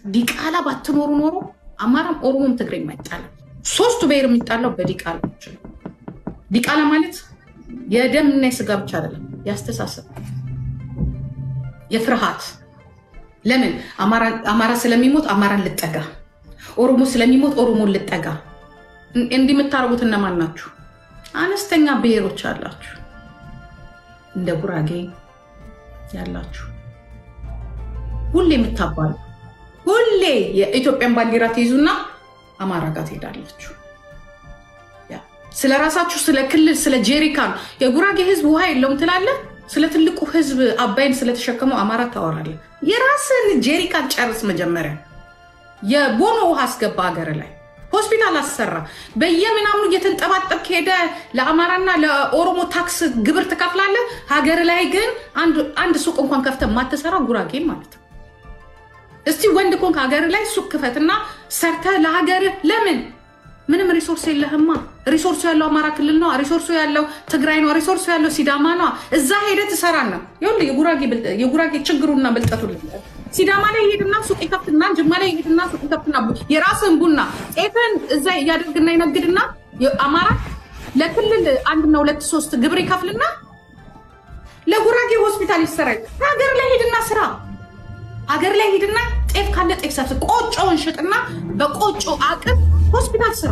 ዲቃላ ባትኖሩ ኖሮ አማራም ኦሮሞም ትግሬም አይጣልም። ሶስቱ ብሔር የሚጣላው በዲቃላዎች ነው። ዲቃላ ማለት የደምና የስጋ ብቻ አይደለም፣ ያስተሳሰብ የፍርሃት ለምን አማራ ስለሚሞት አማራን ልጠጋ፣ ኦሮሞ ስለሚሞት ኦሮሞን ልጠጋ። እንዲህ የምታደርጉት እነማን ናችሁ? አነስተኛ ብሔሮች አላችሁ፣ እንደ ጉራጌ ያላችሁ ሁሌ የምታባሉ ሁሌ የኢትዮጵያን ባንዲራ ትይዙና አማራ ጋር ትሄዳላችሁ። ስለ ራሳችሁ፣ ስለ ክልል፣ ስለ ጄሪካን የጉራጌ ህዝብ ውሃ የለውም ትላለህ። ስለ ትልቁ ህዝብ አባይን ስለተሸከመው አማራ ታወራለህ። የራስን ጄሪካን ጨርስ መጀመሪያ። የቦኖ ውሃ አስገባ ሀገር ላይ ሆስፒታል አሰራ። በየምናምኑ እየተንጠባጠብክ ሄደ ለአማራና ለኦሮሞ ታክስ ግብር ትከፍላለህ። ሀገር ላይ ግን አንድ ሱቅ እንኳን ከፍተ የማትሰራ ጉራጌን ማለት ነው። እስቲ ወንድ ኮንክ ሀገር ላይ ሱቅ ክፈትና ሰርተ ለሀገርህ ለምን ምንም ሪሶርስ የለህማ። ሪሶርሱ ያለው አማራ ክልል ነው። ሪሶርሱ ያለው ትግራይ ነው። ሪሶርሱ ያለው ሲዳማ ነው። እዛ ሄደህ ትሰራና የጉራጌ ችግሩና ብልጠቱ ሲዳማ ላይ ሄድና ሱቅ ይከፍትና ጅማ ላይ ሄድና ሱቅ ይከፍትና የራስን ቡና ጤፍን እዛ እያደርግና ይነግድና አማራ ለክልል አንድና ሁለት ሶስት ግብር ይከፍልና ለጉራጌ ሆስፒታል ይሰራል። ሀገር ላይ ሄድና ስራ ሀገር ላይ ሄድና ጤፍ ካለ ጤፍ ሰብስብ፣ ቆጮውን ሽጥና በቆጮ አቅም ሆስፒታል ስራ።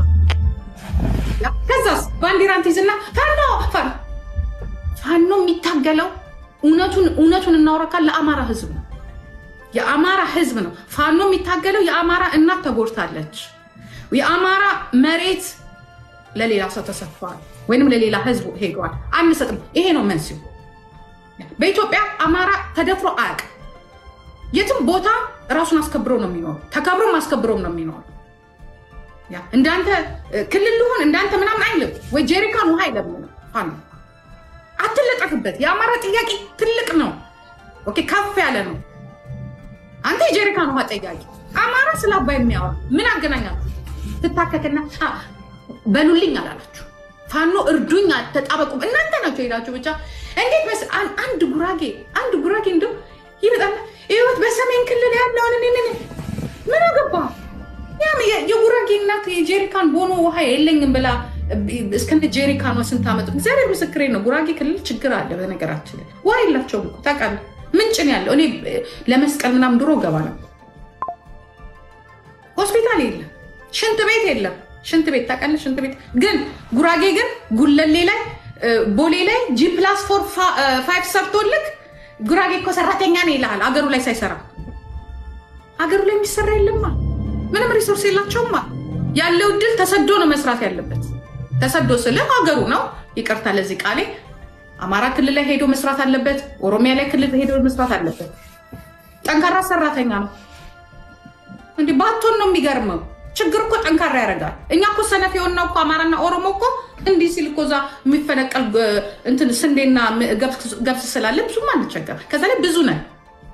ከዛስ ባንዲራን ትይዝና ፋኖ ፋኖ የሚታገለው እውነቱን እውነቱን እናውረካል ለአማራ ህዝብ ነው። የአማራ ህዝብ ነው ፋኖ የሚታገለው። የአማራ እናት ተጎድታለች። የአማራ መሬት ለሌላ ሰው ተሰጥቷል፣ ወይንም ለሌላ ህዝብ ሄዷል። አንሰጥም። ይሄ ነው መንስኤው። በኢትዮጵያ አማራ ተደፍሮ አያውቅም። የትም ቦታ ራሱን አስከብሮ ነው የሚኖሩ፣ ተከብሮም አስከብሮም ነው የሚኖሩ። እንዳንተ ክልል ልሆን እንዳንተ ምናምን አይልም ወይ ጄሪካን ውሃ አይለምንም። ፋኖ አትለጠፍበት። የአማራ ጥያቄ ትልቅ ነው፣ ኦኬ ከፍ ያለ ነው። አንተ የጄሪካን ውሃ ጠያቂ፣ አማራ ስለ አባይ የሚያወራ ምን አገናኛችሁ? ትታከክና በሉልኝ አላላችሁ። ፋኖ እርዱኝ፣ ተጣበቁ። እናንተ ናቸው ሄዳችሁ ብቻ እንዴት መስ አንድ ጉራጌ አንድ ጉራጌ እንደው ይመጣና ህይወት በሰሜን ክልል ያለውን ምን አገባ የጉራጌ እናት የጄሪካን ቦኖ ውሃ የለኝም ብላ እስከነ ጄሪካኗ ስንት ዓመቱ እግዚአብሔር ምስክሬ ነው። ጉራጌ ክልል ችግር አለ። በነገራችን ላይ ውሃ የላቸውም እኮ ታውቃለህ። ምንጭን ያለው እኔ ለመስቀል ምናምን ድሮ ገባ ነው። ሆስፒታል የለም፣ ሽንት ቤት የለም። ሽንት ቤት ታውቃለህ? ሽንት ቤት ግን ጉራጌ ግን ጉለሌ ላይ ቦሌ ላይ ጂ ፕላስ ፎር ፋይቭ ሰርቶልክ ጉራጌ እኮ ሰራተኛ ነው ይልሃል። አገሩ ላይ ሳይሰራ ሀገሩ ላይ የሚሰራ የለማ። ምንም ሪሶርስ የላቸውማ። ያለው እድል ተሰዶ ነው መስራት ያለበት። ተሰዶ ስለ ሀገሩ ነው። ይቅርታ ለዚህ ቃሌ። አማራ ክልል ላይ ሄዶ መስራት አለበት። ኦሮሚያ ላይ ክልል ሄዶ መስራት አለበት። ጠንካራ ሰራተኛ ነው። እንዲህ ባቶን ነው የሚገርመው። ችግር እኮ ጠንካራ ያደርጋል። እኛ እኮ ሰነፍ የሆነው እኮ አማራና ኦሮሞ እኮ እንዲህ ሲል እኮ እዛ የሚፈነቀል እንትን ስንዴና ገብስ ስላለ ብዙም አንቸገር። ከዛ ላይ ብዙ ነን፣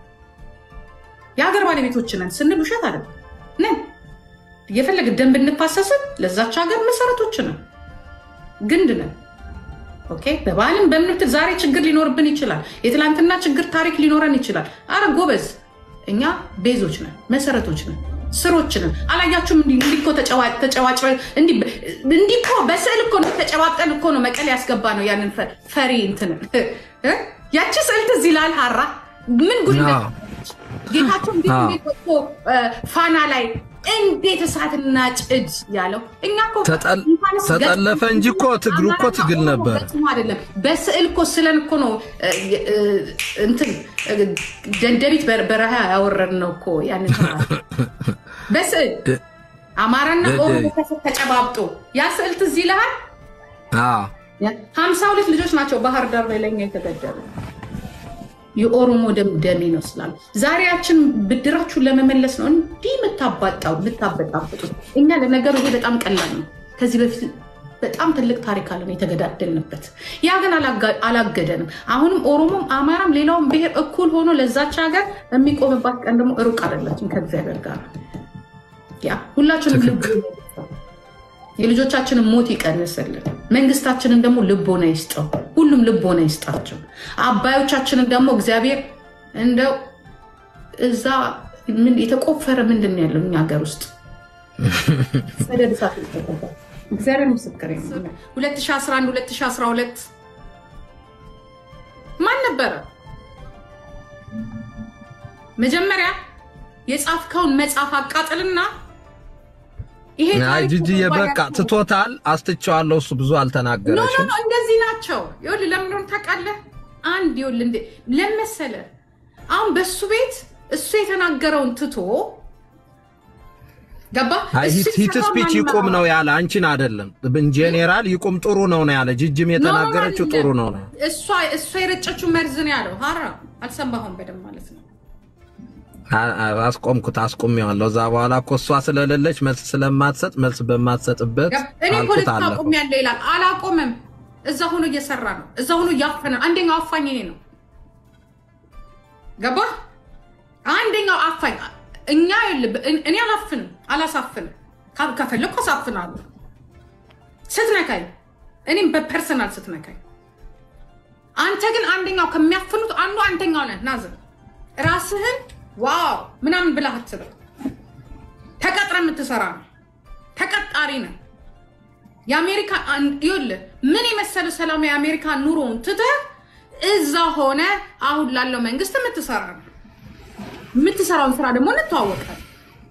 የሀገር ባለቤቶች ነን ስንል ውሸት አለ ነን። እየፈለግ ደንብ እንፋሰስን ለዛች ሀገር መሰረቶች ነን፣ ግንድ ነን። ኦኬ በባህልም በምን ዛሬ ችግር ሊኖርብን ይችላል። የትላንትና ችግር ታሪክ ሊኖረን ይችላል። አረ ጎበዝ፣ እኛ ቤዞች ነን፣ መሰረቶች ነን ስሮችንም አላያችሁም? እንዲህ እኮ ተጨዋጭ እንዲህ እኮ በስዕል እኮ ተጨባብጠን እኮ ነው መቀሌ ያስገባ ነው ያንን ፈሪ እንትን ያቺ ስዕል ትዝ ይላል። ሀራ ምን ጉድ ጌታቸው እንዴት ወጥቶ ፋና ላይ እንዴት እሳትና ጭድ ያለው እኛ እኮ ተጠለፈ እንጂ እኮ ትግሉ እኮ ትግል ነበር አይደለም። በስዕል እኮ ስለን እኮ ነው እንትን ደንደቢት በረሃ ያወረድ ነው እኮ ያንን በስዕል አማራና ኦሮሞ ተጨባብጦ ያ ስዕል ትዝ ይልሃል። ሀምሳ ሁለት ልጆች ናቸው ባህር ዳር ላይ ለኛ የተገደሉ የኦሮሞ ደም ደሜ ነው ስላሉ ዛሬያችን ብድራችሁን ለመመለስ ነው እንዲህ የምታባጣው የምታበጣብጡ። እኛ ለነገሩ ይሄ በጣም ቀላል ነው። ከዚህ በፊት በጣም ትልቅ ታሪክ አለን የተገዳደልንበት። ያ ግን አላገደንም። አሁንም ኦሮሞም አማራም ሌላውም ብሔር እኩል ሆኖ ለዛች ሀገር የሚቆምባት ቀን ደግሞ ሩቅ አይደለችም ከእግዚአብሔር ጋር። ያ ሁላችንም ልብ የልጆቻችንን ሞት ይቀንስልን። መንግስታችንን ደግሞ ልቦና ይስጠው። ሁሉም ልቦና ይስጣቸው። አባዮቻችንን ደግሞ እግዚአብሔር እንደው እዛ ምን የተቆፈረ ምንድን ነው ያለው እኛ ሀገር ውስጥ ሰደድ እሳት ይጠቀማል። እግዚአብሔር ምስክር 2011 2012 ማን ነበረ መጀመሪያ የጻፍከውን መጽሐፍ አቃጥልና ይሄ አይ ታሪክ ጂጂዬ ዋጋ በቃ ያለው- ትቶታል። አስጥቼዋለሁ። እሱ ብዙ ኖ ኖ አልተናገረሽም። ኖ እንደዚህ ናቸው። ይኸውልህ ለምን እንደሆነ ታውቃለህ? አንድ ይኸውልህ እንደ ለምን መሰለህ አሁን በእሱ ቤት እሱ የተናገረውን ትቶ ገባ አይ እሱ ሂት የሰራውን ስፒች ይቁም ማንመራው። ነው ያለ፣ አንቺን አይደለም። ኢንጄኔራል ይቁም ጥሩ ነው ነው ያለ። ጂጂም የተናገረችው ኖ፣ ኖ፣ ጥሩ ነው ነው። እሷ እሷ የረጨችው መርዝ ነው ያለው። ሀራ አልሰማሁም በደንብ ማለት ነው። አ- አ- አስቆምኩት፣ አስቆሚዋለሁ። እዛ በኋላ እኮ እሷ ስለሌለች መልስ ስለማትሰጥ መልስ በማትሰጥበት እኔ አልኩት ፖለቲካ አለፈው። አቁም ያለ ይላል። አላቆመም። እዛ ሆኖ እየሰራ ነው። እዛ ሆኖ እያፈነ አንደኛው አፋኝ እኔ ነው። ገባ አንደኛው አፋኝ እኛ ይኸውልህ፣ እኔ አላፍንም፣ አላሳፍንም። ካ- ከፈለግኩ አሳፍናለሁ። ስትነካኝ፣ እኔም በፐርሰናል ስትነካኝ። አንተ ግን አንደኛው ከሚያፍኑት አንዱ አንተኛው ነህ። ናዝር ራስህን ዋው ምናምን ብለህ አትበል። ተቀጥረ የምትሰራ ነው። ተቀጣሪ ነው። የአሜሪካ ይኸውልህ ምን የመሰለ ሰላም የአሜሪካ ኑሮውን ትተህ እዛ ሆነ አሁን ላለው መንግስት የምትሰራ ነው። የምትሰራውን ስራ ደግሞ እንተዋወቃለን።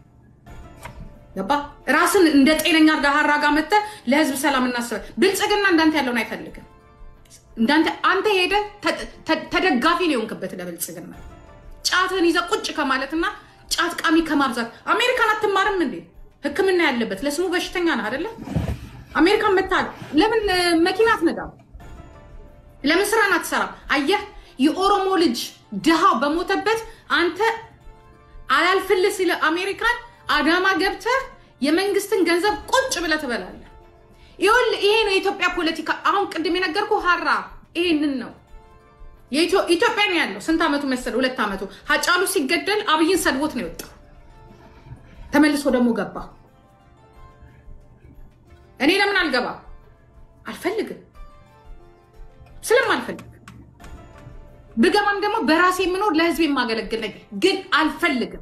ገባ ራስን እንደ ጤነኛ አድርጋ ሀራ ጋር መተህ ለህዝብ ሰላም እናስበ ብልጽግና እንዳንተ ያለውን አይፈልግም። እንዳንተ አንተ ሄደህ ተ- ተ- ተደጋፊ ነው የሆንክበት ለብልጽግና ጫትህን ይዘህ ቁጭ ከማለትና ጫት ቃሚ ከማብዛት አሜሪካን አትማርም እንዴ? ሕክምና ያለበት ለስሙ በሽተኛ ነህ አይደለ? አሜሪካን መታል ለምን እ፣ መኪና አትነዳም? ለምን ስራን አትሰራም? አየህ፣ የኦሮሞ ልጅ ድሃው በሞተበት አንተ አላልፍልህ ሲለ አሜሪካን አዳማ ገብተህ የመንግስትን ገንዘብ ቁጭ ብለህ ትበላለህ። ይኸውልህ ይሄ ነው የኢትዮጵያ ፖለቲካ። አሁን ቅድም የነገርኩህ ሀራ ይሄንን ነው የኢትዮ- ኢትዮጵያ ነው ያለው። ስንት ዓመቱ መሰለ? ሁለት ዓመቱ። ሀጫሉ ሲገደል አብይን ሰድቦት ነው የወጣው። ተመልሶ ደግሞ ገባ። እኔ ለምን አልገባ? አልፈልግም፣ ስለማልፈልግ ብገባም ደግሞ በራሴ የምኖር ለህዝብ የማገለግል ነኝ፣ ግን አልፈልግም።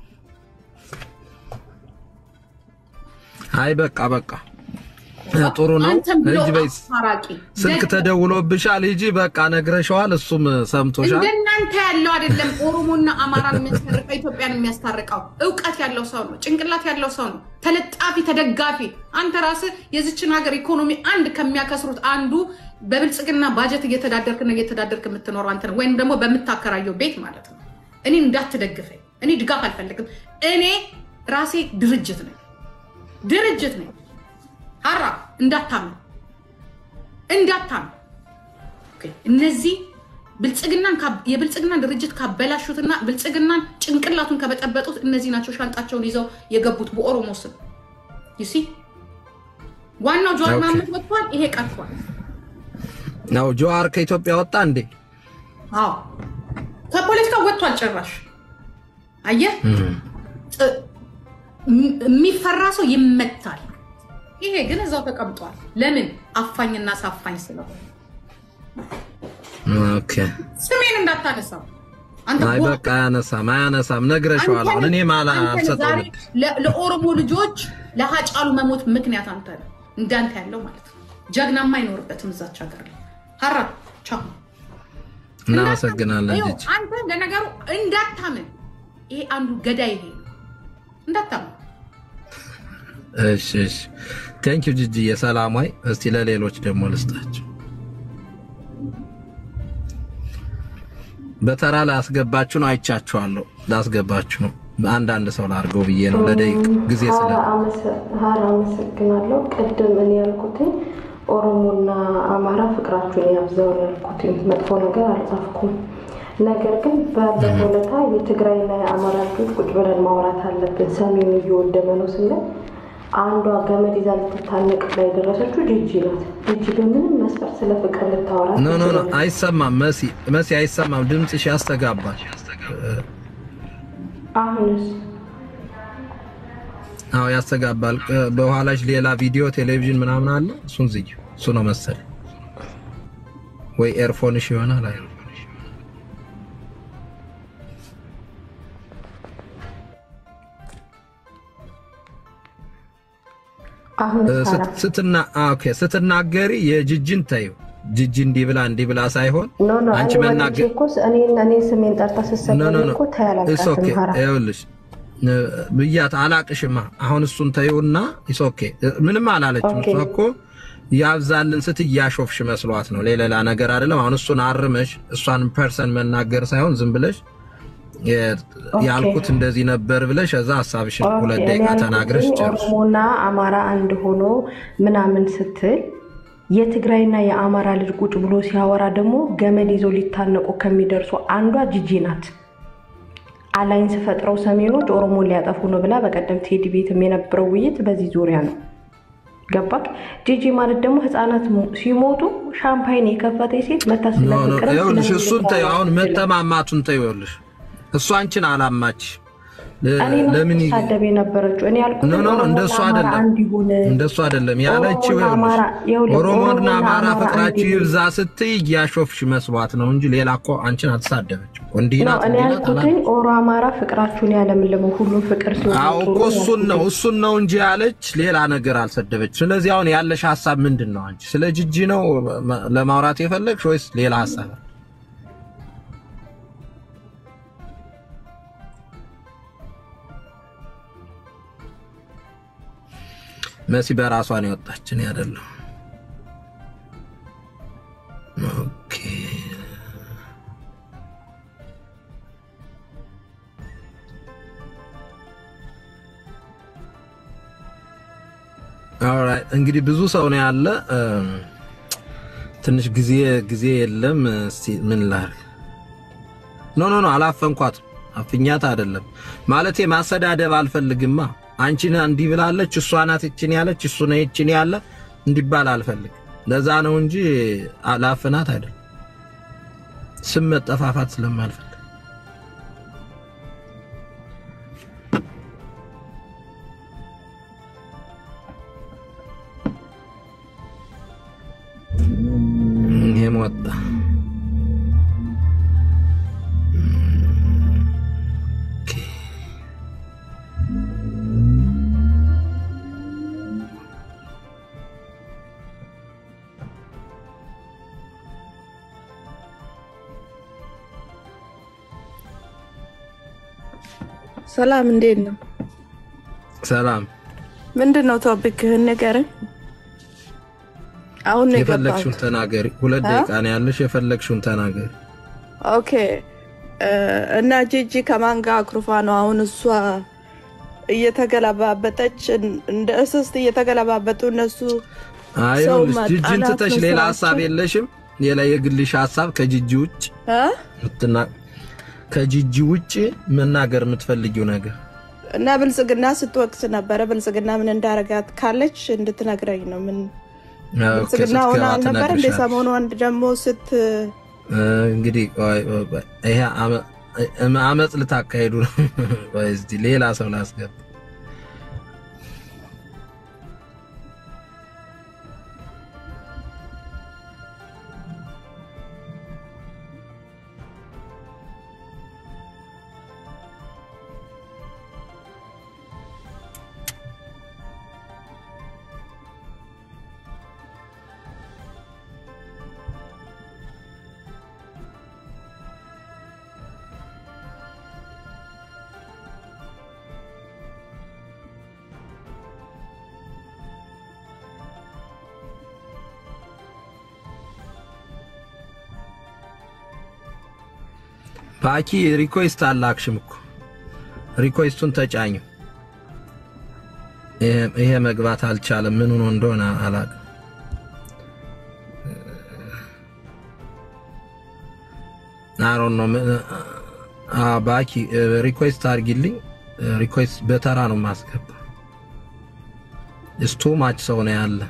አይ በቃ በቃ ጥሩ ነው። አንተም ብሎ ሂጂ በይ። አስታራቂ ስልክ ደግ- ተደውሎብሻል፣ ሂጂ በቃ ነግረሸዋል። እሱም ሰምቶሻል። እንደናንተ ያለው አይደለም። ኦሮሞና አማራን የሚያስታርቀው ኢትዮጵያን የሚያስታርቀው እውቀት ያለው ሰው ነው፣ ጭንቅላት ያለው ሰው ነው፣ ተለጣፊ ተደጋፊ። አንተ ራስህ የዚችን ሀገር ኢኮኖሚ አንድ ከሚያከስሩት አንዱ በብልጽግና ባጀት እየተዳደርክና እየተዳደርክ የምትኖረው አንተ ነው፣ ወይም ደግሞ በምታከራየው ቤት ማለት ነው። እኔ እንዳትደግፈኝ፣ እኔ ድጋፍ አልፈልግም። እኔ ራሴ ድርጅት ነኝ፣ ድርጅት ነኝ። ሀራ እንዳታምን እንዳታምን ኦኬ፣ እነዚህ ብልጽግናን ካ- የብልጽግናን ድርጅት ካበላሹትና ብልጽግናን ጭንቅላቱን ከበጠበጡት እነዚህ ናቸው ሻንጣቸውን ይዘው የገቡት በኦሮሞ ስም ይሲ ዋናው ጀዋር ኦኬ። መሀመድ ወጥቷል። ይሄ ቀርቷል። ነው ጀዋር ከኢትዮጵያ ወጣ እንዴ? አዎ ከፖለቲካ ወጥቷል ጭራሽ። አየህ ጥ- ም- የሚፈራ ሰው ይመታል። ይሄ ግን እዛው ተቀምጧል። ለምን አፋኝና ሳፋኝ ስለሆነ ኦኬ። ስሜን እንዳታነሳው አንተ አይ ቦ- በቃ አያነሳም አያነሳም። ነግረሸዋል። አሁን እኔ ማላ አንተን ዛሬ አልሰጠውም። ለ- ለኦሮሞ ልጆች ለሀጫሉ መሞት ምክንያት አንተ ነው። እንዳንተ ያለው ማለት ነው። ጀግናማ አይኖርበትም እዛች ሀገር ላይ ሀራ ቻው። እናመሰግናለን ይኸው ጂጂ። አንተ ለነገሩ እንዳታምን፣ ይሄ አንዱ ገዳይ ይሄ ነው። እንዳታምን እሺ እሺ። ቴንኪው ጂጂ የሰላማዊ እስቲ ለሌሎች ደግሞ ልስጣቸው። በተራ ላስገባችሁ ነው። አይቻችኋለሁ። ላስገባችሁ ነው። አንዳንድ ሰው ላድርገው ብዬ ነው ለደቂቅ ጊዜ ስለ ሀራ አመሰግናለሁ። ቅድም እኔ ያልኩትኝ ኦሮሞና አማራ ፍቅራችሁን ያብዛው ያልኩትኝ መጥፎ ነገር አልጻፍኩም። ነገር ግን ባለፈው ዕለት የትግራይና የአማራ ልጆች ቁጭ ብለን ማውራት አለብን፣ ሰሜኑ እየወደመ ነው ስንል አንዷ ገመድ ይዛ ልትታነቅ ላይ የደረሰችው ጂጂ ናት። ጂጂ በምንም መስፈርት ስለ ፍቅር ልታወራ ኖ ኖ ኖ ትችላለች። አይሰማም። መሲ መሲ አይሰማም። ድምፅሽ ያስተጋባል። አሁንስ አዎ ያስተጋባል። በኋላሽ ሌላ ቪዲዮ ቴሌቪዥን ምናምን አለ። እሱን ዝጊ። እሱ ነው መሰለኝ ወይ ኤርፎንሽ ይሆናል። አይ አሁን እ፣ ስት- ስትና ኦኬ ስትናገሪ የጅጅን ተይው። ጅጅ እንዲህ ብላ እንዲህ ብላ ሳይሆን ኖ ኖ አንቺ እኔ ወጥቼ መናገር እኮ እኔ እኔ ስሜን ጠርታ ኖ ስትሰደብ ኖ ኖ እኮ ኢትስ ታያላቃትም ኦኬ ሀራ ይኸውልሽ እ፣ ብያት አላቅሽማ። አሁን እሱን ተይውና ኢትስ ኦኬ እ፣ ምንም አላለችም። ኦኬ። እሷ እኮ ያብዛልን ስት እያሾፍሽ መስሏት ነው፣ ሌላ ነገር አይደለም። አሁን እሱን አርመሽ እሷን ፐርሰን መናገር ሳይሆን ዝም ብለሽ የ- ኦኬ። ያልኩት እንደዚህ ነበር ብለሽ እዛ ሀሳብሽን ኦኬ፣ ሁለት እኔ ደቂቃ ያልኩትኝ ተናግረሽ ጨርሽ። ኦሮሞና አማራ አንድ ሆኖ ምናምን ስትል የትግራይና የአማራ ልጅ ቁጭ ብሎ ሲያወራ ደግሞ ገመድ ይዘው ሊታነቁ ከሚደርሱ አንዷ ጂጂ ናት። አላይንስ ፈጥረው ሰሜኖች ኦሮሞን ሊያጠፉ ነው ብላ በቀደም ቴዲ ቤትም የነበረው ውይይት በዚህ ዙሪያ ነው። ገባክ? ጂጂ ማለት ደግሞ ህፃናት ሞ- ሲሞቱ ሻምፓይን የከፈተ ሴት መታ ስለ ኖ ኖ ፍቅርም ይኸውልሽ ስለምን እሱን ተይው። አሁን ልታወራ መተማማቱን ተይው። ይኸውልሽ እሱ አንቺን አላማች ለ- እኔ ነው ለምን ይ- ሳደብ የነበረችው እኔ ያልኩት ኖ ኖ ኖ እንደሱ ኦሮሞና አማራ አይደለም አንድ ይሁን እንደሱ አይደለም ያለችው። ኦሮሞና ይኸውልሽ አማራ ይኸውልህ፣ ኦሮሞና ኦሮሞና አማራ አማራ ፍቅራችሁ አንድ ይብዛ ስትይ እያሾፍሽ መስሏት ነው እንጂ ሌላ እኮ አንቺን አትሳደበችም። እንዲህ ነው ናት እኔ እንዲህ ናት ያልኩትኝ አላለችም። ኦሮ አማራ ፍቅራችሁን ያለምልመው ሁሉም ፍቅር ሲሆን አዎ ጥሩ እኮ ነው እሱን ነው ያልኩትኝ። እሱን ነው እንጂ ያለች ሌላ ነገር አልሰደበች። ስለዚህ አሁን ያለሽ ሀሳብ ምንድን ነው? አንቺ ስለ ጅጂ ነው መ- ለማውራት የፈለግሽ ወይስ ሌላ ሀሳብ? መሲ በራሷ ነው የወጣች፣ እኔ አይደለሁ። ኦኬ ኦልራይት እንግዲህ ብዙ ሰው ነው ያለ። እም፣ ትንሽ ጊዜ ጊዜ የለም። እስቲ ምን ላድርግ? ኖ ኖ ኖ አላፈንኳትም። አፍኛት አይደለም ማለቴ ማሰዳደብ አልፈልግማ። አንቺን እንዲህ ብላለች፣ እሷ ናት ይችን ያለች፣ እሱ ነው ይችን ያለ እንዲባል አልፈልግም። ለዛ ነው እንጂ ላፍናት አይደለም። ስም መጠፋፋት ስለማልፈልግ ይሄም ወጣ። ኦኬ። ሰላም እንዴት ነው? ሰላም ምንድን ነው ቶፒክህን ንገረኝ። አሁን ነው የገባሁት። የፈለግሽውን ተናገሪ። ሁለት አ? ደቂቃ ነው ያለሽ። የፈለግሽውን ተናገሪ። ኦኬ እ፣ እና ጂጂ ከማን ጋር አኩርፋ ነው አሁን እሷ እየተገለባበጠች እንደ እስስት እየተገለባበጡ እነሱ አይ ሰው ይኸውልሽ፣ ጅጅን ማጣላት ትተሽ ነው ሌላ ስራቸው። ሀሳብ የለሽም? ሌላ የግልሽ ሀሳብ ከጅጂ ውጭ እ? ምትና ከጅጂ ውጭ መናገር የምትፈልጊው ነገር እና ብልጽግና ስትወቅስ ነበረ። ብልጽግና ምን እንዳረጋት ካለች እንድትነግረኝ ነው። ምን ኦኬ፣ ብልጽግና ሆነ ስትገባ አልነበር እንደ ትነግርሻለች። ሰሞኑ አንድ ደግሞ ስት እ፣ እንግዲህ ቆይ፣ ቆይ፣ ቆይ፣ ይሄ አመ- እም- አመፅ ልታካሄዱ ነው። ቆይ እስኪ ሌላ ሰው ላስገባ። ባኪ ሪኮስት አላክሽም እኮ ሪኮስቱን ተጫኙ። ይሄ- ይሄ መግባት አልቻለም። ምን ሆኖ እንደሆነ አላውቅም። አሮን ነው ባኪ ሪኮስት አድርጊልኝ። ሪኮስት በተራ ነው ማስገባ። እስቱ ማች ሰው ነው ያለ።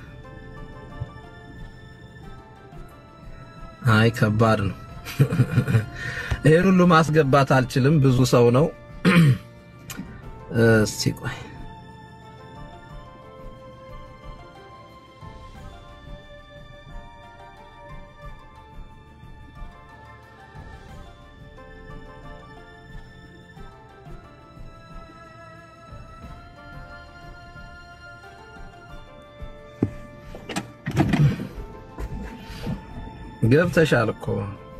አይ ከባድ ነው። ይሄን ሁሉ ማስገባት አልችልም። ብዙ ሰው ነው። እስቲ ቆይ ገብተሻል እኮ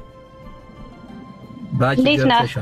ባኪ እንዴት ነህ? ገብተሻል።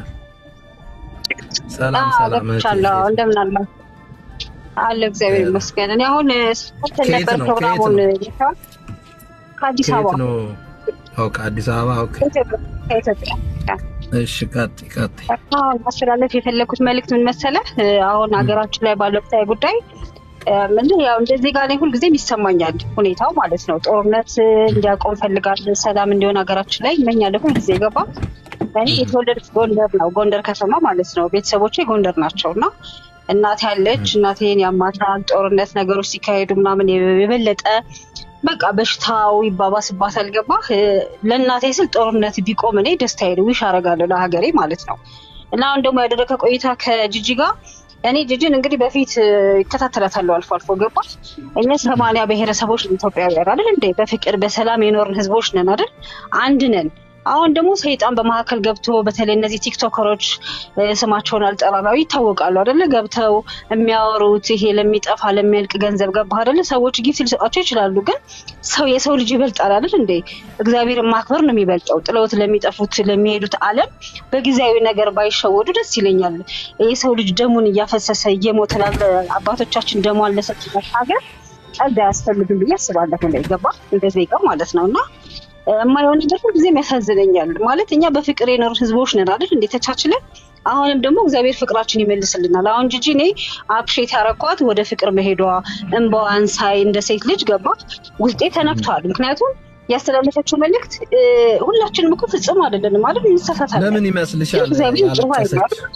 ሰላም አዎ ሰላም እህቴ፣ ገብቻለሁ። እንዴት ነሽ? እንደምን አለ አለ እግዚአብሔር ይመስገን። እኔ አሁን ስፖርት ከየት ነበር ነው? ፕሮግራሙን ከየት ከአዲስ ከየት አበባ ነው? ኦኬ አዲስ አበባ። ኦኬ ከኢትዮጵያ ከኢትዮጵያ። እሺ፣ ቀጥይ ቀጥይ። አሁን ማስተላለፍ የፈለኩት መልእክት ምን መሰለህ? አሁን ሀገራችን ላይ ባለው ወቅታዊ ጉዳይ ምን ያው እንደዚህ ጋር ላይ ሁልጊዜም ይሰማኛል ሁኔታው ማለት ነው። ጦርነት እንዲያቆም ፈልጋለሁ፣ ሰላም እንዲሆን ሀገራችን ላይ ይመኛለሁ ሁልጊዜ ገባ። እኔ የተወለድኩት ጎንደር ነው፣ ጎንደር ከተማ ማለት ነው። ቤተሰቦቼ ጎንደር ናቸው እና እናቴ ያለች እናቴን ያማታል። ጦርነት ነገሮች ሲካሄዱ ምናምን የበለጠ በቃ በሽታው ይባባስባታል። ገባ ለእናቴ ስል ጦርነት ቢቆም እኔ ደስታዬ ነው፣ ዊሽ አደርጋለሁ ለሀገሬ ማለት ነው። እና አሁን ደግሞ ያደረገ ቆይታ ከጂጂ ጋር እኔ ጂጂን እንግዲህ በፊት ይከታተላታለሁ አልፎ አልፎ ገባ። እኛ ሰማንያ ብሔረሰቦች ነን ኢትዮጵያውያን አይደል እንዴ? በፍቅር በሰላም የኖርን ህዝቦች ነን አይደል? አንድ ነን። አሁን ደግሞ ሰይጣን በመካከል ገብቶ በተለይ እነዚህ ቲክቶከሮች እ፣ ስማቸውን አልጠራም ያው ይታወቃሉ አይደለ? ገብተው የሚያወሩት ይሄ ለሚጠፋ ለሚያልቅ ገንዘብ ገባ አይደለ? ሰዎች ጊፍት ሊሰጣቸው ይችላሉ፣ ግን ሰው የሰው ልጅ ይበልጣል አይደል እንዴ? እግዚአብሔርን ማክበር ነው የሚበልጠው። ጥለውት ለሚጠፉት ለሚሄዱት ዓለም በጊዜያዊ ነገር ባይሸወዱ ደስ ይለኛል። የሰው ልጅ ደሙን እያፈሰሰ እየሞተ ላለ አባቶቻችን ደሟን ለሰጡበት ሀገር ቀልድ አያስፈልግም ብዬ አስባለሁ። ላይ ገባ እንደ ዜጋ ማለት ነው እና የማየው ነገር ሁልጊዜም ያሳዝነኛል። ማለት እኛ በፍቅር የኖር ህዝቦች ነን አይደል እንዴ ተቻችለን። አሁንም ደግሞ እግዚአብሔር ፍቅራችን ይመልስልናል። አሁን ጂጂ እኔ አፕሼት ያረኳት ወደ ፍቅር መሄዷ እንባዋን ሳይ እንደ ሴት ልጅ ገባ ውስጤ ተነክቷል። ምክንያቱም ያስተላለፈችው መልእክት እ፣ ሁላችንም እኮ ፍጹም አይደለንም ማለት እንሳሳታለን። ለምን ይመስልሻል እግዚአብሔር ጥሩ ያለቀሰች? አይደለም።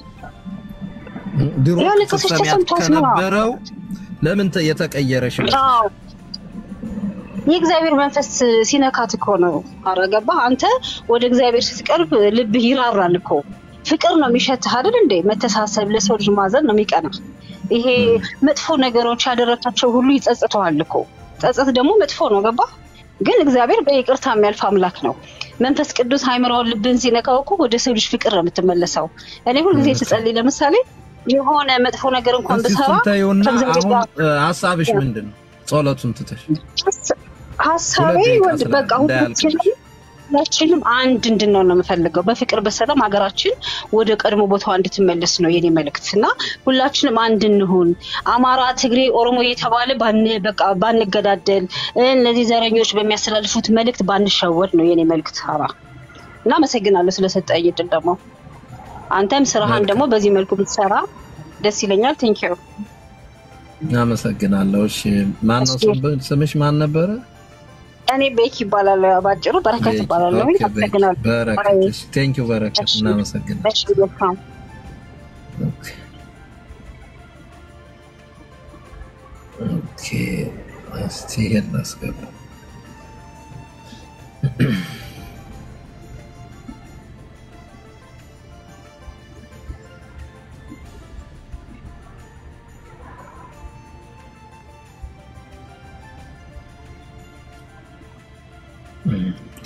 ድሮ ያለቀሰች ስትሰሚያት ተሰምቷት ነው። ከነበረው ለምን ተ- የተቀየረሽ ነው? አዎ የእግዚአብሔር መንፈስ ሲነካት እኮ ነው። ኧረ ገባህ አንተ ወደ እግዚአብሔር ስትቀርብ ልብህ ይራራል እኮ ፍቅር ነው የሚሸትህ አይደል እንዴ? መተሳሰብ፣ ለሰው ልጅ ማዘን ነው የሚቀና። ይሄ መጥፎ ነገሮች ያደረካቸው ሁሉ ይጸጽተዋል እኮ። ጸጸት ደግሞ መጥፎ ነው ገባህ? ግን እግዚአብሔር በይቅርታ የሚያልፍ አምላክ ነው። መንፈስ ቅዱስ ሃይምሮውን ልብን ሲነካው እኮ ወደ ሰው ልጅ ፍቅር ነው የምትመለሰው። እኔ ሁልጊዜ ስጸልይ ለምሳሌ የሆነ መጥፎ ነገር እንኳን እስቲ ብሰራ እሱን ተይውና ከእግዚአብሔር አሁን ጋር እ፣ ሀሳብሽ ምንድን ነው? ጸሎቱን ትተሽ ሀሳቤ ሁለት ደቂቃ ወንድ ስለ- በቃ እንዳያልቅብሽ። ሁላችንም ሁላችንም አንድ እንድንሆን ነው የምፈልገው። በፍቅር በሰላም ሀገራችን ወደ ቀድሞ ቦታዋ እንድትመለስ ነው የኔ መልእክት እና ሁላችንም አንድ እንሁን። አማራ፣ ትግሬ፣ ኦሮሞ እየተባለ ባን በቃ ባንገዳደል፣ እ፣ እነዚህ ዘረኞች በሚያስተላልፉት መልእክት ባንሸወድ ነው የኔ መልእክት። አራ እና አመሰግናለሁ ስለሰጠኝ እድል ደግሞ አንተም ስራህን ደግሞ በዚህ መልኩ ብትሰራ ደስ ይለኛል። ቴንኪዩ አመሰግናለሁ። እሺ ማን ነው እሺ። ስም- ስምሽ ማን ነበረ? እኔ ቤክ ይባላል ባጭሩ፣ በረከት ይባላለሁ። ኦኬ፣ ቤኪ። አመሰግናለሁ። በረከት። እሺ፣ ቴንኪው በረከት። እሺ። እናመሰግናለን። እሺ መልካም ኦኬ። ኦኬ፣ እስቲ ይሄን ላስገባ። ኦኬ።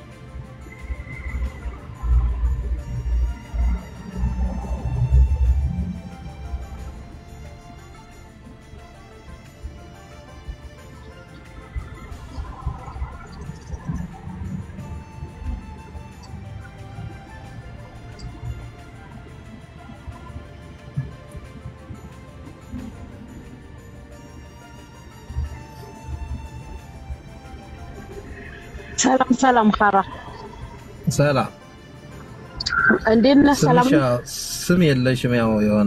ሰላም ሰላም፣ ካራ ሰላም እንዴት ነህ? ሰላም ስምሽ ነው? ያው ስም የለሽም፣ ያው የሆነ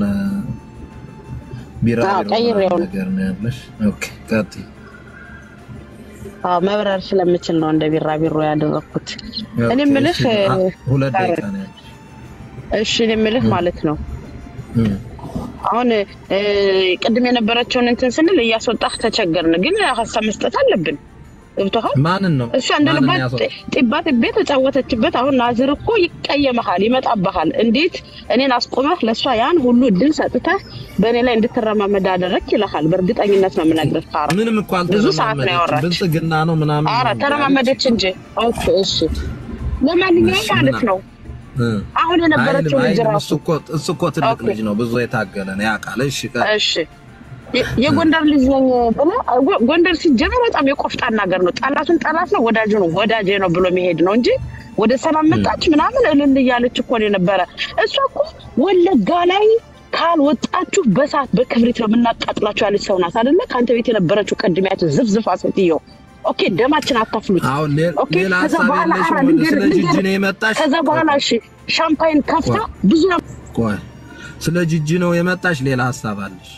ቢራ አዎ፣ ቀይሬው ነው። ነገር ነው ያለሽ። ኦኬ ቀጥይ። አዎ፣ መብረር ስለምችል ነው እንደ ቢራቢሮ ያደረኩት። እኔ ኦኬ፣ የምልህ እሺ፣ አ- ሁለት ኧረ፣ ደቂቃ ነው ያለሽ። እሺ እኔ የምልህ ማለት ነው እም፣ አሁን እ፣ ቅድም የነበረችውን እንትን ስንል እያስወጣህ ተቸገርን፣ ግን ሀሳብ መስጠት አለብን። ገብቶሃል? ማንን ነው እሷ እንደ ማንን ልባት ያስወጣ? ጢባ ጢቤ ተጫወተችበት። አሁን ናዝር እኮ ይቀየመሃል፣ ይመጣብሃል። እንዴት እኔን አስቆመህ ለእሷ ያን ሁሉ እድል ሰጥተህ በእኔ ላይ እንድትረማመድ አደረግህ ይልሃል። በእርግጠኝነት ነው የምነግርህ ካራ ምንም እኮ ብዙ ሰዓት ነው አልተለማመደችም። ያወራች። ብልጽግና ነው ምናምን አረ ነው ተረማመደች እንጂ። ኦኬ እሺ። ለማንኛውም እሺ፣ ማለት እና- ነው እ። አሁን የነበረችው ልጅ አይልም፣ ራሱ እሱ እኮ እሱ እኮ ትልቅ ኦኬ። ልጅ ነው፣ ብዙ የታገለ ነው ያውቃል። እሺ ቀ- እሺ የ- የጎንደር ልጅ ነኝ ብለህ ጎ- ጎንደር ሲጀመር በጣም የቆፍጣና ሀገር ነው። ጠላቱን ጠላት ነው፣ ወዳጁ ነው ወዳጄ ነው ብሎ የሚሄድ ነው እንጂ ወደ ሰላም መጣች ምናምን እልል እያለች እኮ ነው የነበረ። እሷ እኮ ወለጋ ላይ ካልወጣችሁ በሳት በክብሪት ነው የምናቃጥላችሁ ያለች ሰው ናት አይደለ? ከአንተ ቤት የነበረችው ቅድሚያት ዝፍዝፍ ሴትዮ። ኦኬ ደማችን አታፍሉት። አሁን ሌ- ኦኬ ሌላ ከዛ ሀሳብ በኋላ የለሽም? አራ ወደ ልንገርህ ስለ ጂጂ ልንገርህ ነው የመጣሽ? ከዛ በኋላ እሺ ሻምፓይን ከፍታ ብዙ ቆይ ስለ ጂጂ ነው የመጣሽ? ሌላ ሀሳብ አለሽ?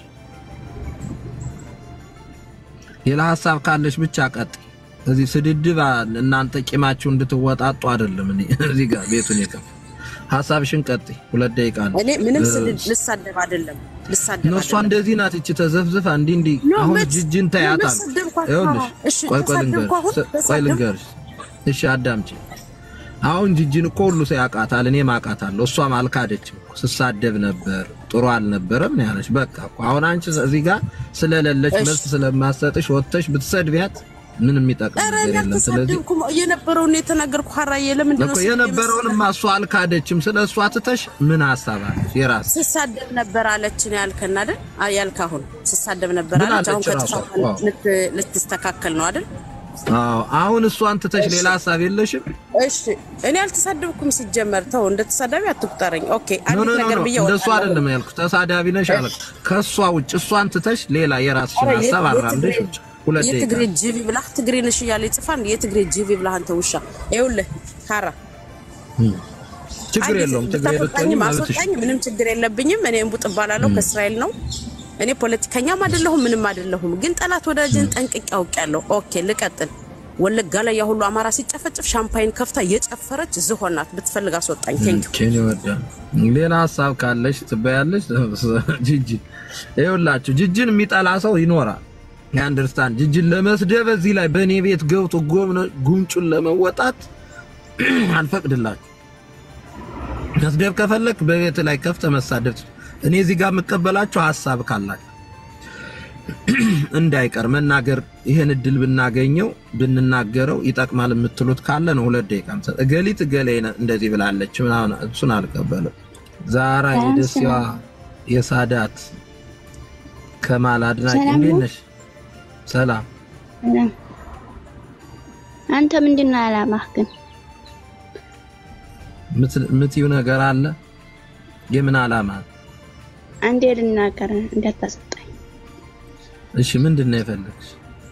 ሌላ ሀሳብ ካለሽ ብቻ ቀጥ እዚህ ስድድብ አ- እናንተ ቂማችሁ እንድትወጣጡ አይደለም። እኔ እዚህ ጋር ቤቱን የከፍ ሀሳብሽን ቀጥ ሁለት ደቂቃ ነው። እኔ ምንም እ- ስድብ ልሳደብ አይደለም ልሳደብ እሷ አይደለም። እንደዚህ ናት። እቺ ተዘፍዝፋ እንዲህ እንዲህ ኖ፣ አሁን መች- ጅጅን ኖ፣ ተያታል። መች ሰደብኳት? ይኸውልሽ እሺ፣ ቆይ ቆይ ተሳደብኩ ልንገርሽ አሁን? ስ- ቆይ ተሳደብኩ? ልንገርሽ። እሺ አዳምጪ። አሁን ጅጅን እኮ ሁሉ ሰው ያውቃታል፣ እኔም አውቃታለሁ። እሷም አልካደችም እኮ ስሳደብ ነበር ጥሩ አልነበረም ነው ያለች። በቃ እኮ አሁን አንቺ እዚህ ጋር ስለሌለች እሺ። መልስ ስለማሰጥሽ ወጥተሽ ብትሰድቢያት ምንም የሚጠቅም ኧረ ነገር እኔ የለም። ስለዚህ አልተሳደብኩም። የነበረውን የተናገርኩ ሀራዬ ለምንድን ነው እኮ ስድብ የነበረውንማ እሷ አልካደችም። ስለ እሷ ትተሽ ምን ሀሳብ አለሽ የራስ ስሳደብ ነበር አለችን ያልከን አይደል? አይ ያልክ አሁን ስሳደብ ነበር ምን አለች። አሁን አለች ራሷ? ከጥፋት ዋው። ልት- ልትስተካከል ነው አይደል? አዎ አሁን እሷን ትተሽ ሌላ ሀሳብ የለሽም? እሺ እኔ አልተሳደብኩም። ሲጀመር ተው፣ እንደ ተሳዳቢ አትቁጠረኝ። ኦኬ ኖ ኖ አንዲት ኖ ነገር ኖ ብዬ እንደሱ እወጣለሁ። አይደለም ያልኩት። ተሳዳቢ ነሽ አለ። ከሷ ውጭ እሷን ትተሽ ሌላ የራስሽን ኧረ ሀሳብ የት- አራምደሽ የትግሬ- ውጭ ሁለት ደቂቃ የትግሬ ጅቢ ብላህ ትግሬ ነሽ እያለ ይጽፋል። የትግሬ ጅቢ ብላህ አንተ ውሻ። ይኸውልህ ሀራ ችግር አንዲት የለውም። ትግሬ ብትሆኚ ብታስወጣኝም ማለትሽ አስወጣኝ፣ ምንም ችግር የለብኝም። እኔ እንቡጥ እባላለሁ ከእስራኤል ነው። እኔ ፖለቲከኛም አይደለሁም ምንም አይደለሁም። ግን ጠላት ወዳጅን ጠንቅቄ አውቄያለሁ። ኦኬ ልቀጥል። ወለጋ ላይ ያ ሁሉ አማራ ሲጨፈጭፍ ሻምፓይን ከፍታ የጨፈረች ዝሆን ናት። ብትፈልግ አስወጣኝ። ቴንክ ኬን ይወዳ ሌላ ሀሳብ ካለሽ ትበያለሽ። ጅጅ ይኸውላችሁ ጅጅን የሚጠላ ሰው ይኖራል። የአንደርስታንድ ጅጅን ለመስደብ እዚህ ላይ በእኔ ቤት ገብቶ ጎምነ- ጉንጩን ለመወጣት አልፈቅድላችሁ። መስደብ ከፈለክ በቤት ላይ ከፍተ መሳደብ ትችል። እኔ እዚህ ጋር የምቀበላችሁ ሀሳብ ካላችሁ እንዳይቀር መናገር ይሄን እድል ብናገኘው ብንናገረው ይጠቅማል የምትሉት ካለ ነው። ሁለት ደቂቃ ምሰጥ እገሊት እገሌ ነ- እንደዚህ ብላለች ምናምን እሱን አልቀበልም። ዛራ የደሲዋ የሳዳት ከማል አድናቂ ሰላም እንዴት ነው? ነሽ? ሰላም ሰላም። አንተ ምንድን ነው አላማህ ግን? ምት- ምትዩ ነገር አለ? የምን ዓላማ? አንዴ ልናገር እንዳታስወጣኝ። እሺ ምንድን ነው የፈለግሽ?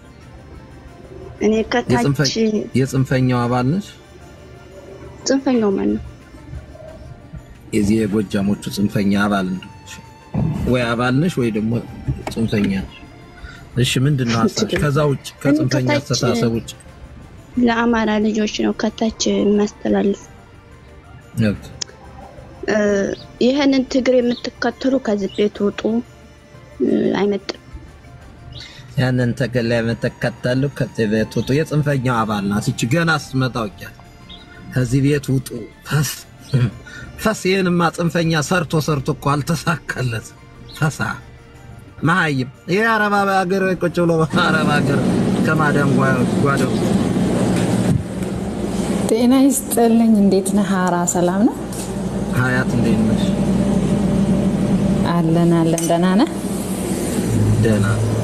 እኔ ከታች የጽንፈ- የጽንፈኛው አባል ነሽ? ጽንፈኛው ማን ነው? የዚህ የጎጃሞቹ ጽንፈኛ አባል እንደሆንሽ ወይ አባል ነሽ ወይ ደግሞ ጽንፈኛ ነሽ። እሺ ምንድን ነው ሀሳብሽ? ከዛ ውጭ ከጽንፈኛ ከታች- አስተሳሰብ ውጭ ለአማራ ልጆች ነው ከታች የማስተላልፍ። ገብቶ እ፣ ይህንን ትግር የምትከተሉ ከዚህ ቤት ውጡ። እ፣ አይመጥም። ያንን ተገላ የምትከተሉ ከዚህ ቤት ውጡ። የጽንፈኛው አባል ናት እቺ። ገና ስትመጣ አውቂያት ከዚህ ቤት ውጡ። ፈስ ፈስ ይህንማ ጽንፈኛ ሰርቶ ሰርቶ እኮ አልተሳካለት ፈሳ መሀይም ይህ አረብ ሀገር ቁጭ ብሎ አረብ ሀገር ከማዳም ጓደው ጤና ይስጥልኝ። እንዴት ነህ ሀራ? ሰላም ነው ሀያት እንዴት ነሽ? አለን አለን። ደህና ነህ? ደህና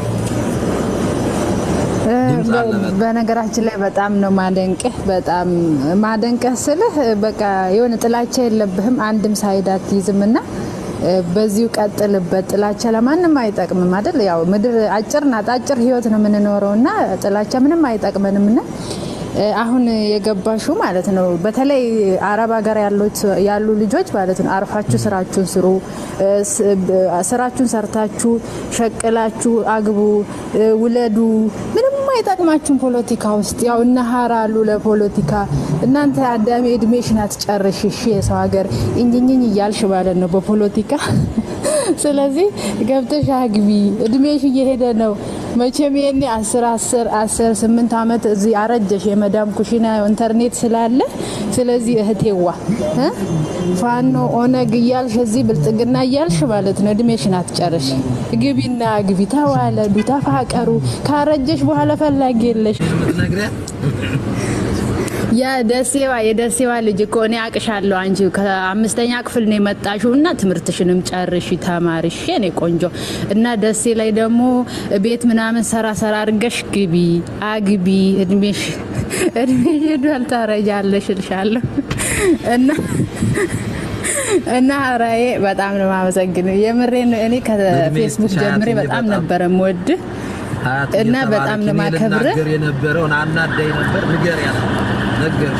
እ፣ ድምፅ አለ በ- በጣም። በነገራችን ላይ በጣም ነው ማደንቅህ። በጣም ማደንቅህ ስልህ በቃ የሆነ ጥላቻ የለብህም፣ አንድም ሳይድ አትይዝም እና እ፣ በዚሁ ቀጥልበት። ጥላቻ ለማንም አይጠቅምም አይደል? ያው ምድር አጭር ናት፣ አጭር ህይወት ነው የምንኖረው እና ጥላቻ ምንም አይጠቅመንም እና እ፣ አሁን የገባሹ ማለት ነው። በተለይ አረብ ሀገር ያሉት ያሉ ልጆች ማለት ነው አርፋችሁ ስራችሁን ስሩ። እ፣ ስ- ብ- ስራችሁን ሰርታችሁ ሸቅላችሁ አግቡ፣ እ፣ ውለዱ። ምንም አይጠቅማችሁም ፖለቲካ ውስጥ ያው እነ ሀራ አሉ ለፖለቲካ። እናንተ አዳሚ እድሜሽን አትጨርሽ እሺ፣ የሰው ሀገር እንኝኝ እያልሽ ማለት ነው በፖለቲካ ስለዚህ ገብተሽ አግቢ። እድሜሽ እየሄደ ነው። መቼም ይሄኔ አስር አስር አስር ስምንት ዓመት እዚህ አረጀሽ። የመዳም ኩሽና ኢንተርኔት ስላለ ስለዚህ እህቴዋ እ ፋኖ ኦነግ እያልሽ እዚህ ብልጽግና እያልሽ ማለት ነው እድሜሽን አትጨርሽ። ግቢና ግቢ፣ ተዋለዱ፣ ተፋቀሩ። ካረጀሽ በኋላ ፈላጊ የለሽ። ነግሪያት የደሴዋ የደሴዋ ልጅ እኮ እኔ አቅሻለሁ። አንቺ ከአምስተኛ ክፍል ነው የመጣሽው እና ትምህርትሽንም ጨርሽ ተማርሽ የኔ ቆንጆ እና ደሴ ላይ ደግሞ ቤት ምናምን ሰራ ሰራ አድርገሽ ግቢ አግቢ። እድሜሽ እድሜሽ ሄዷል ታረጃለሽ እልሻለሁ እና እና ራዬ በጣም ነው የማመሰግነው። የምሬን ነው። እኔ ከፌስቡክ ጀምሬ በጣም ነበረ የምወድህ እና በጣም ነው የማከብርህ። ልናገር የነበረውን አናዳኝ ነበር። ንገሪያት ነገርሽ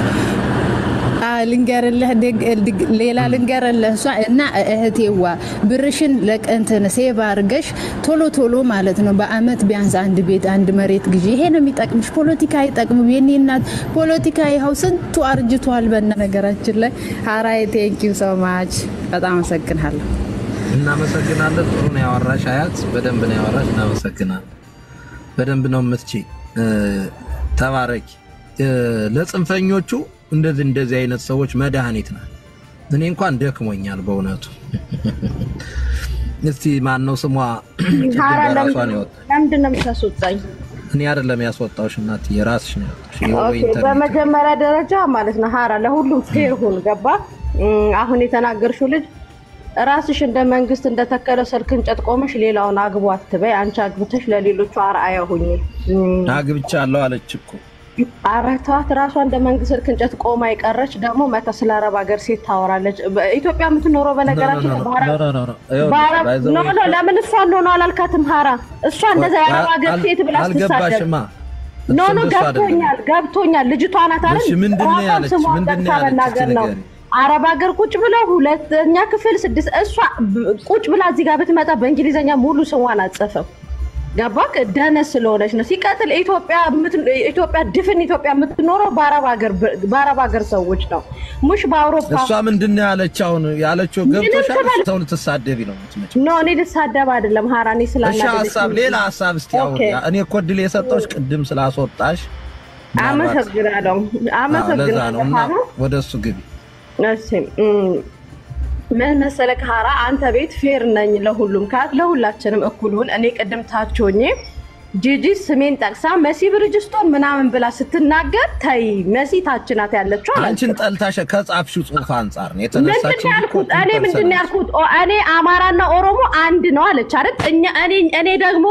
ልንገርልህ ሌላ ልንገርልህ እሷ እና እህቴዋ ብርሽን ለቅንትን ሴቭ አድርገሽ ቶሎ ቶሎ ማለት ነው በአመት ቢያንስ አንድ ቤት አንድ መሬት ግዢ። ይሄ ነው የሚጠቅምሽ። ፖለቲካ አይጠቅምም። የኔ እናት ፖለቲካ ይኸው ስንቱ አርጅቷል። በና ነገራችን ላይ ሀራይ ቴንኪው ሶ ማች በጣም አመሰግናለሁ። እናመሰግናለን። ጥሩ ነው ያወራሽ አያት፣ በደንብ ነው ያወራሽ። እናመሰግናለን። በደንብ ነው የምትቺ። ተባረኪ። ለጽንፈኞቹ እንደዚህ እንደዚህ አይነት ሰዎች መድኃኒት ናት። እኔ እንኳን ደክሞኛል በእውነቱ። እስቲ ማን ነው ስሟ? ራሷን ያወጣ ለምንድን ነው የምታስወጣኝ? እኔ አይደለም ያስወጣውሽ እናት የራስሽ ነው ያወጣሽ። ይኸው ኦኬ፣ በኢንተርኔት በመጀመሪያ ደረጃ ማለት ነው ሀራ ለሁሉም ፌር ሁን። ገባ? እም፣ አሁን የተናገርሽው ልጅ ራስሽ እንደ መንግስት እንደተከለ ስልክ እንጨት ቆመሽ ሌላውን አግቡ አትበይ። አንቺ አግብተሽ ለሌሎቹ አርአያ ሁኚ። እም፣ አግብቻለሁ አለች እኮ ኧረ ተዋት። ራሷ እንደ መንግስት ስልክ እንጨት ቆማ የቀረች ደግሞ መታ ስለ አረብ ሀገር ሴት ታወራለች። በኢትዮጵያ የምትኖረው በነገራችን ላይ በአረብ- በአረብ- ኖ ኖ ለምን እሷ እንደሆነ አላልካትም ሀራ። እሷ እንደዛ የአረብ ሀገር ሴት ብላ ስትሳደብ አልገባሽማ። ኖ ኖ እሱ እንደሱ አይደለም። ገብቶኛል ገብቶኛል። ልጅቷ ናት አይደል? እሺ፣ ምንድን ነው ራሷን ያለች? ስሟን ምንድን ነው ጠቅሳ ያለች? መናገር እስኪ ነው። ንገሪኝ። አረብ ሀገር ቁጭ ብለው ሁለተኛ ክፍል ስድስት እሷ ብ- ቁጭ ብላ እዚህ ጋር ብትመጣ በእንግሊዝኛ ሙሉ ስሟን አትጽፍም። ገባክ? ደነስ ስለሆነች ነው። ሲቀጥል ኢትዮጵያ የምት- ኢትዮጵያ ድፍን ኢትዮጵያ የምትኖረው በአረብ ሀገር በአረብ ሀገር ሰዎች ነው፣ ሙሽ በአውሮፓ እሷ ምንድን ነው ያለች? አሁን ያለችው ገብቶሻል? ትበል- ሰው ልትሳደቢ ነው የምትመጪው። ኖ እኔ ልሳደብ አይደለም ሀራ፣ እኔ እሺ ስላናደደች ሀሳብ ሌላ ሀሳብ እስቲ አሁን ኦኬ። እኔ እኮ እድል የሰጠሁሽ ቅድም ስላስወጣሽ ምናልባት- አመሰግናለሁ አዎ፣ ለዛ ነው አመሰግናለሁ እና ሀራ። ወደ እሱ ግቢ እሺ እም፣ ምን መሰለህ ሀራ፣ አንተ ቤት ፌር ነኝ ለሁሉም ካት ለሁላችንም እኩሉን። እኔ ቅድም ታች ሆኜ ጂጂ ስሜን ጠቅሳ መሲ ብርጅስቶን ምናምን ብላ ስትናገር ተይ መሲ ታች ናት ያለችው አላልኩም። አንቺን ጠልታሽ ከጻፍሽው ጽሁፍ አንጻር ነው ምንድን የተነሳችው። ነው ያልኩት? እኔ ምንድን ነው ያልኩት? ኦ፣ እኔ አማራና ኦሮሞ አንድ ነው አለች አይደል? እኛ እኔ እኔ ደግሞ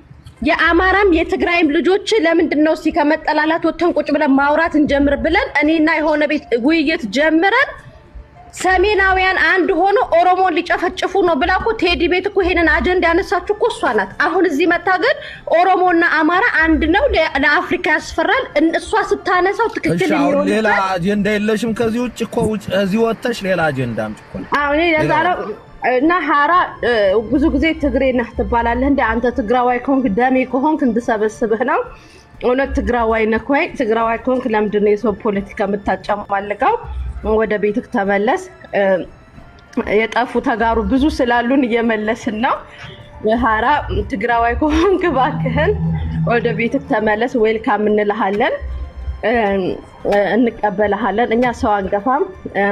የአማራም የትግራይም ልጆች ለምንድን ነው እስኪ ከመጠላላት ወተን ቁጭ ብለን ማውራት እንጀምር ብለን እኔና የሆነ ቤት ውይይት ጀምረን ሰሜናውያን አንድ ሆኖ ኦሮሞን ሊጨፈጭፉ ነው ብላ እኮ ቴዲ ቤት እኮ ይሄንን አጀንዳ ያነሳችሁ እኮ እሷ ናት። አሁን እዚህ መታ ግን ኦሮሞና አማራ አንድ ነው ለ- ለአፍሪካ ያስፈራል። እን- እሷ ስታነሳው እሺ ትክክል አሁን ሌላ የሚሆንበት አጀንዳ የለሽም ከዚህ ውጭ እኮ ውጭ እዚህ ወጥተሽ ሌላ አጀንዳ አምጪ እኮ ነው። አሁን ለዛ ነው እና ሀራ እ፣ ብዙ ጊዜ ትግሬ ነህ ትባላለህ። እንደ አንተ ትግራዋይ ከሆንክ ደሜ ከሆንክ እንድሰበስብህ ነው። እውነት ትግራዋይ ነህ ወይ? ትግራዋይ ከሆንክ ለምንድን ነው የሰው ፖለቲካ የምታጨማልቀው? ወደ ቤትህ ተመለስ። እ፣ የጠፉ ተጋሩ ብዙ ስላሉን እየመለስን ነው። ሀራ ትግራዋይ ከሆንክ እባክህን ወደ ቤትህ ተመለስ። ዌልካም እንልሃለን፣ እ፣ እንቀበልሃለን። እኛ ሰው አንገፋም። እ፣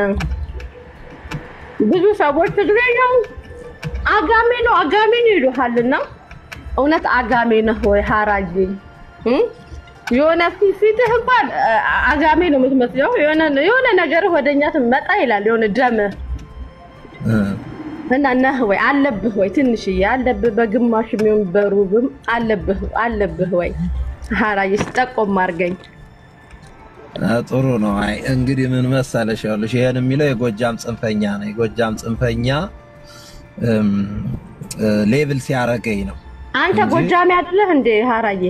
ብዙ ሰዎች ትግሬ ነው አጋሜ ነው አጋሜ ነው ይሉሃልና እውነት አጋሜ ነህ ወይ ሀራዬ እ? የሆነ ፊ- ፊትህ እንኳን አ- አጋሜ ነው የምትመስለው የሆነ የሆነ ነገር ወደኛ ትመጣ ይላል የሆነ ደምህ እ፣ እና ነህ ወይ አለብህ ወይ ትንሽዬ አለብህ በግማሽ የሚሆን በሩብም አለብህ አለብህ ወይ ሀራዬ ስጠቆም አድርገኝ አ፣ ጥሩ ነው። አይ እንግዲህ ምን መሰለሽ ያለሽ ይሄን የሚለው የጎጃም ጽንፈኛ ነው። የጎጃም ጽንፈኛ እም፣ እ፣ ሌብል ሲያረገኝ ነው አንተ እንጂ ጎጃሜ አይደለህ እንዴ ሀራዬ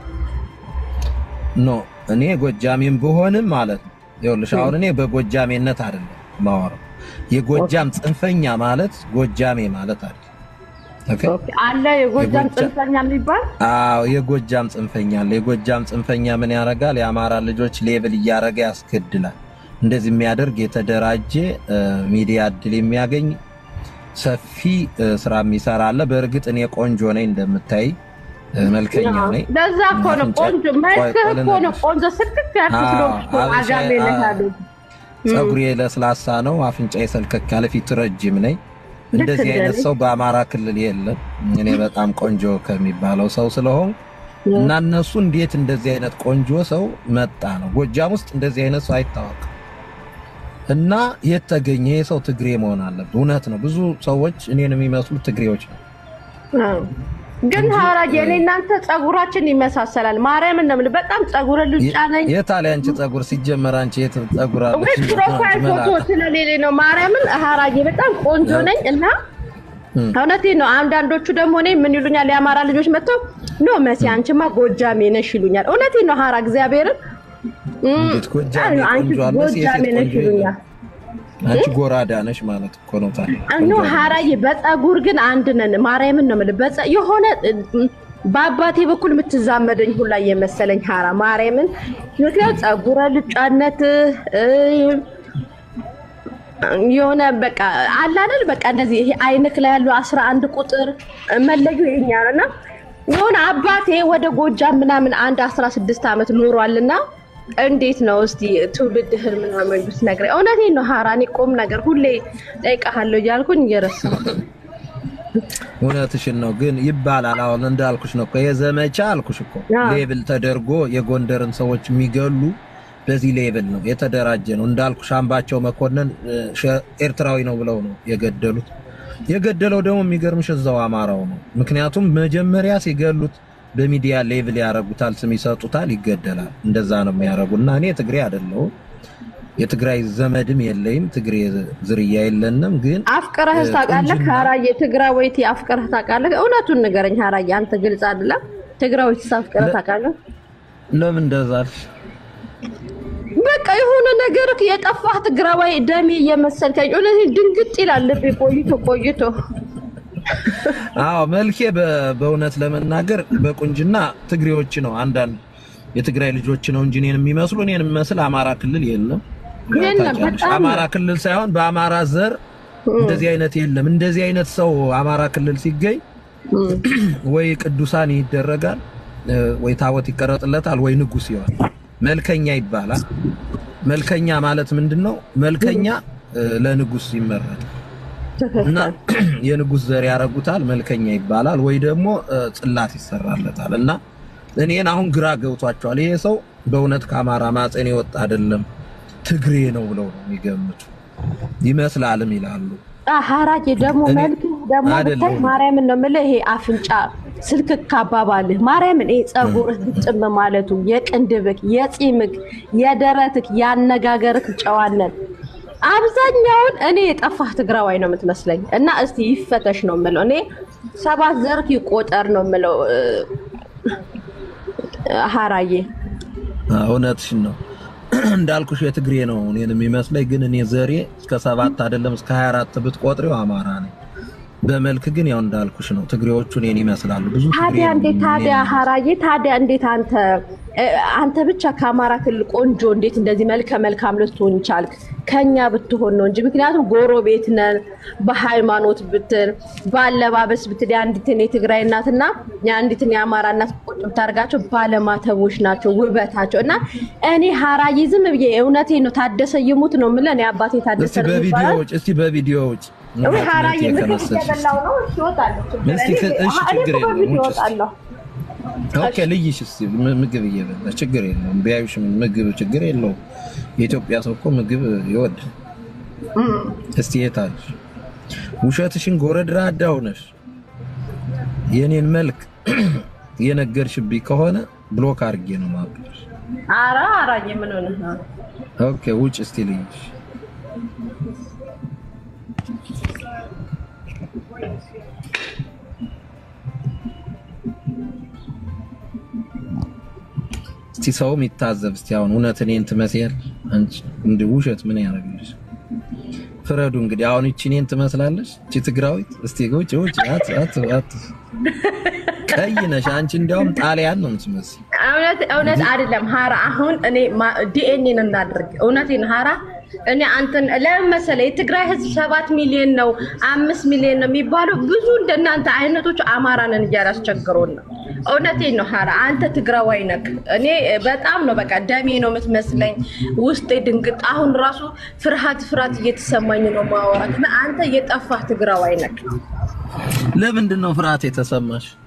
ኖ እኔ ጎጃሜም ብሆንም ማለት ነው። ይኸውልሽ አሁን እኔ በጎጃሜነት አይደለም ማወራው። የጎጃም ጽንፈኛ ማለት ጎጃሜ ማለት አይደለም። ኦኬ አለ የጎጃም የጎጃ- ጽንፈኛ የሚባል አዎ የጎጃም ጽንፈኛ አለ። የጎጃም ጽንፈኛ ምን ያደርጋል? የአማራ ልጆች ሌብል እያደረገ ያስገድላል። እንደዚህ የሚያደርግ የተደራጀ እ፣ ሚዲያ እድል የሚያገኝ ሰፊ እ፣ ስራ የሚሰራ አለ። በእርግጥ እኔ ቆንጆ ነኝ እንደምታይ እ፣ መልከኛ ነኝ። ለዛ እኮ ነው አፍንጫ- ቆንጆ ቆይ- መልክህ ቆይ እኮ ነው ልንገርሽ። ቆንጆ ስልክክ ያልክ አዎ፣ ስለሆንክ እኮ አበሻ- አጋሜ ነህ አዎ። ያሉት። ፀጉሬ ለስላሳ ነው፣ አፍንጫዬ ሰልከክ ያለ፣ ፊት ረጅም ነኝ። እንደዚህ እንደ አይነት እኔ። ሰው በአማራ ክልል የለም። እኔ በጣም ቆንጆ ከሚባለው ሰው ስለሆን እና እነሱ እንዴት እንደዚህ አይነት ቆንጆ ሰው መጣ ነው። ጎጃም ውስጥ እንደዚህ አይነት ሰው አይታወቅም። እና የት ተገኘ ይሄ ሰው? ትግሬ መሆን አለበት። እውነት ነው። ብዙ ሰዎች እኔን የሚመስሉት ትግሬዎች ነው። አዎ። ግን ሀራጅ እኔ እናንተ ጸጉራችን ይመሳሰላል። ማርያምን ነው የምልህ። በጣም ጸጉረ ሉጫ ነኝ። የት አለ አንቺ ጸጉር? ሲጀመር አንቺ የት ጸጉር አለሽ? ወይ ፕሮፋይል ፎቶ ስለሌለ ነው። ማርያምን ሀራጅ በጣም ቆንጆ ነኝ እና እውነቴን ነው። አንዳንዶቹ ደግሞ እኔ ምን ይሉኛል፣ የአማራ ልጆች መጥተው ኖ መሲ አንቺማ ጎጃሜ ነሽ ይሉኛል። እውነቴን ነው ሀራ እግዚአብሔርን እም፣ እንዴት ጎጃሜ አንቺ ቆንጆ አለ? የሴት ጎጃሜ ነሽ ቆንጆ ይሉኛል። አንቺ ጎራዳ ነሽ ማለት እኮ ነው። ታዲያ እኖ ሀራዬ በፀጉር ግን አንድ ነን። ማርያምን ነው የምልህ። በፀ- የሆነ እም፣ በአባቴ በኩል የምትዛመደኝ ሁላ የመሰለኝ ሀራ ማርያምን። ምክንያት ፀጉረ ልጫነት እ፣ የሆነ በቃ አላለን በቃ እንደዚህ ይሄ አይንክ ላይ ያለው አስራ አንድ ቁጥር መለዩ የኛ ነው እና የሆነ አባቴ ወደ ጎጃም ምናምን አንድ አስራ ስድስት ዓመት ኖሯልና እንዴት ነው እስቲ ትውልድህን ምናምን ብትነግረኝ። እውነቴን ነው ሀራ፣ እኔ ቁም ነገር ሁሌ ጠይቀሃለሁ እያልኩኝ እየረሳሁ እውነትሽን ነው ግን ይባላል። አሁን እንዳልኩሽ ነው እኮ የዘመቻ አልኩሽ እኮ አዎ። ሌብል ተደርጎ የጎንደርን ሰዎች የሚገሉ በዚህ ሌብል ነው የተደራጀ ነው። እንዳልኩሽ አምባቸው መኮንን እ፣ ሸ- ኤርትራዊ ነው ብለው ነው የገደሉት። የገደለው ደግሞ የሚገርምሽ እዛው አማራው ነው። ምክንያቱም መጀመሪያ ሲገሉት በሚዲያ ሌብል ያረጉታል፣ ስም ይሰጡታል፣ ይገደላል። እንደዛ ነው የሚያረጉ እና እኔ ትግሬ አይደለሁም የትግራይ ዘመድም የለይም፣ ትግሬ ዝርያ የለንም። ግን አፍቅረህ እ፣ ታውቃለህ? ቁንጅና- ሀራዬ ትግራዊት አፍቅረህ ታውቃለህ? እውነቱን ንገረኝ ሀራዬ፣ አንተ ግልጽ አይደለም። ትግራዊት አፍቅረህ ታውቃለህ? ለምን እንደዛ አልሽ? በቃ የሆነ ነገር የጠፋህ ትግራዋይ ደሜ እየመሰልከኝ እውነቴን ድንግጥ ይላል ልቤ ቆይቶ ቆይቶ። አዎ መልኬ በ- በእውነት ለመናገር በቁንጅና ትግሬዎች ነው አንዳንድ የትግራይ ልጆች ነው እንጂ እኔን የሚመስሉ እኔን የሚመስል አማራ ክልል የለም። ያው የለም፣ ታውቂያለሽ፣ በጣም አማራ ክልል ሳይሆን በአማራ ዘር እንደዚህ አይነት የለም። እንደዚህ አይነት ሰው አማራ ክልል ሲገኝ ወይ ቅዱሳን ይደረጋል እ፣ ወይ ታቦት ይቀረጥለታል ወይ ንጉስ ይሆናል። መልከኛ ይባላል። መልከኛ ማለት ምንድን ነው? መልከኛ እ፣ ለንጉስ ይመረጣል እና የንጉስ ዘር ያረጉታል፣ መልከኛ ይባላል። ወይ ደግሞ እ፣ ጽላት ይሰራለታል። እና እኔን አሁን ግራ ገብቷቸዋል። ይሄ ሰው በእውነት ከአማራ ማፀን የወጣ አይደለም ትግሬ ነው ብለው ነው የሚገምቱ ይመስላልም ይላሉ። ሀራዬ ደግሞ እኔ- መልክ ደግሞ ብታይ አይደለም። ማርያምን ነው የምልህ። ይሄ አፍንጫ ስልክክ አባባልህ ማርያምን፣ ይሄ ፀጉርህ ግጥም ማለቱ የቅንድብክ፣ የፂምክ፣ የደረትክ፣ ያነጋገርክ ጨዋነት አብዛኛውን እኔ የጠፋህ ትግራዋይ ነው የምትመስለኝ። እና እስቲ ይፈተሽ ነው የምለው እኔ ሰባት ዘርክ ይቆጠር ነው የምለው እ፣ ሀራዬ እውነትሽን ነው እንዳልኩሽ የትግሬ ነው እኔን የሚመስለኝ። ግን እኔ ዘሬ እስከ ሰባት አይደለም እስከ 24 ብትቆጥሪው አማራ ነኝ። በመልክ ግን ያው እንዳልኩሽ ነው ትግሬዎቹ እኔን ይመስላሉ። ብዙ ትግሬ ታዲያ ነው እንዴት ታዲያ እኔን ሀራዬ ታዲያ እንዴት አንተ እ፣ አንተ ብቻ ከአማራ ክልል ቆንጆ እንዴት እንደዚህ መልከ መልካም ልትሆን ቻልክ? ከኛ ብትሆን ነው እንጂ ምክንያቱም ጎረቤት ነን። በሃይማኖት ብትል በአለባበስ ብትል የአንዲትን የትግራይ እናትና የአንዲትን የአማራ እናት ቁጭ ብታደርጋቸው ባለማተቦች ናቸው ውበታቸው። እና እኔ ሀራዬ ዝም ብዬ እውነቴ ነው ታደሰ ይሙት ነው የምልህ እኔ አባቴ ታደሰ እስቲ ነው በቪዲዮ የሚባለው። ውጭ እስቲ በቪዲዮ ውጭ ወይ ሀራዬ ምግብ ከመሰልሽ እየበላሁ ነው። እሺ እወጣለሁ። ችግር እስቲ የለም። ከ- እሺ፣ እኔ ችግር እኮ የለውም። በቪዲዮ ውጭ እስቲ። እወጣለሁ። ኦኬ ልይሽ እስቲ ም- ምግብ እየበላ ችግር የለውም። ቢያዩሽ ምግብ ችግር የለውም። የኢትዮጵያ ሰው እኮ ምግብ ይወዳል። እስቲ የት አለሽ? ውሸትሽን ጎረድራዳ ሆነሽ የኔን መልክ የነገርሽብኝ ከሆነ ብሎክ አድርጌ ነው ማብሽ። ኧረ ሀራዬ ምን ሆነህ ነው? ኦኬ ውጭ እስቲ ልይሽ። እስቲ ሰውም ይታዘብ እስቲ አሁን እውነት እኔን ትመስያል አንቺ እንደ ውሸት ምን ያደርግልሽ? ፍረዱ እንግዲህ አሁን እቺ እኔን ትመስላለች እቺ ትግራዊት እስቲ ውጭ ውጭ አት አት አት ቀይ ነሽ አንቺ እንዲያውም ጣሊያን ነው የምትመስይ እውነት እውነት አይደለም ሀራ። አሁን እኔ ዲኤንኤን እናድርግ። እውነቴን ሀራ እኔ አንተን ለምን መሰለህ የትግራይ ህዝብ ሰባት ሚሊዮን ነው አምስት ሚሊዮን ነው የሚባለው ብዙ እንደናንተ አይነቶች አማራንን እያላስቸግሮን ነው። እውነቴን ነው ሀራ፣ አንተ ትግራዋይ ነክ። እኔ በጣም ነው በቃ ደሜ ነው የምትመስለኝ። ውስጤ ድንግጥ፣ አሁን ራሱ ፍርሃት ፍርሃት እየተሰማኝ ነው ማወራት። አንተ የጠፋህ ትግራዋይ ነክ። ለምንድን ነው ፍርሃት የተሰማሽ?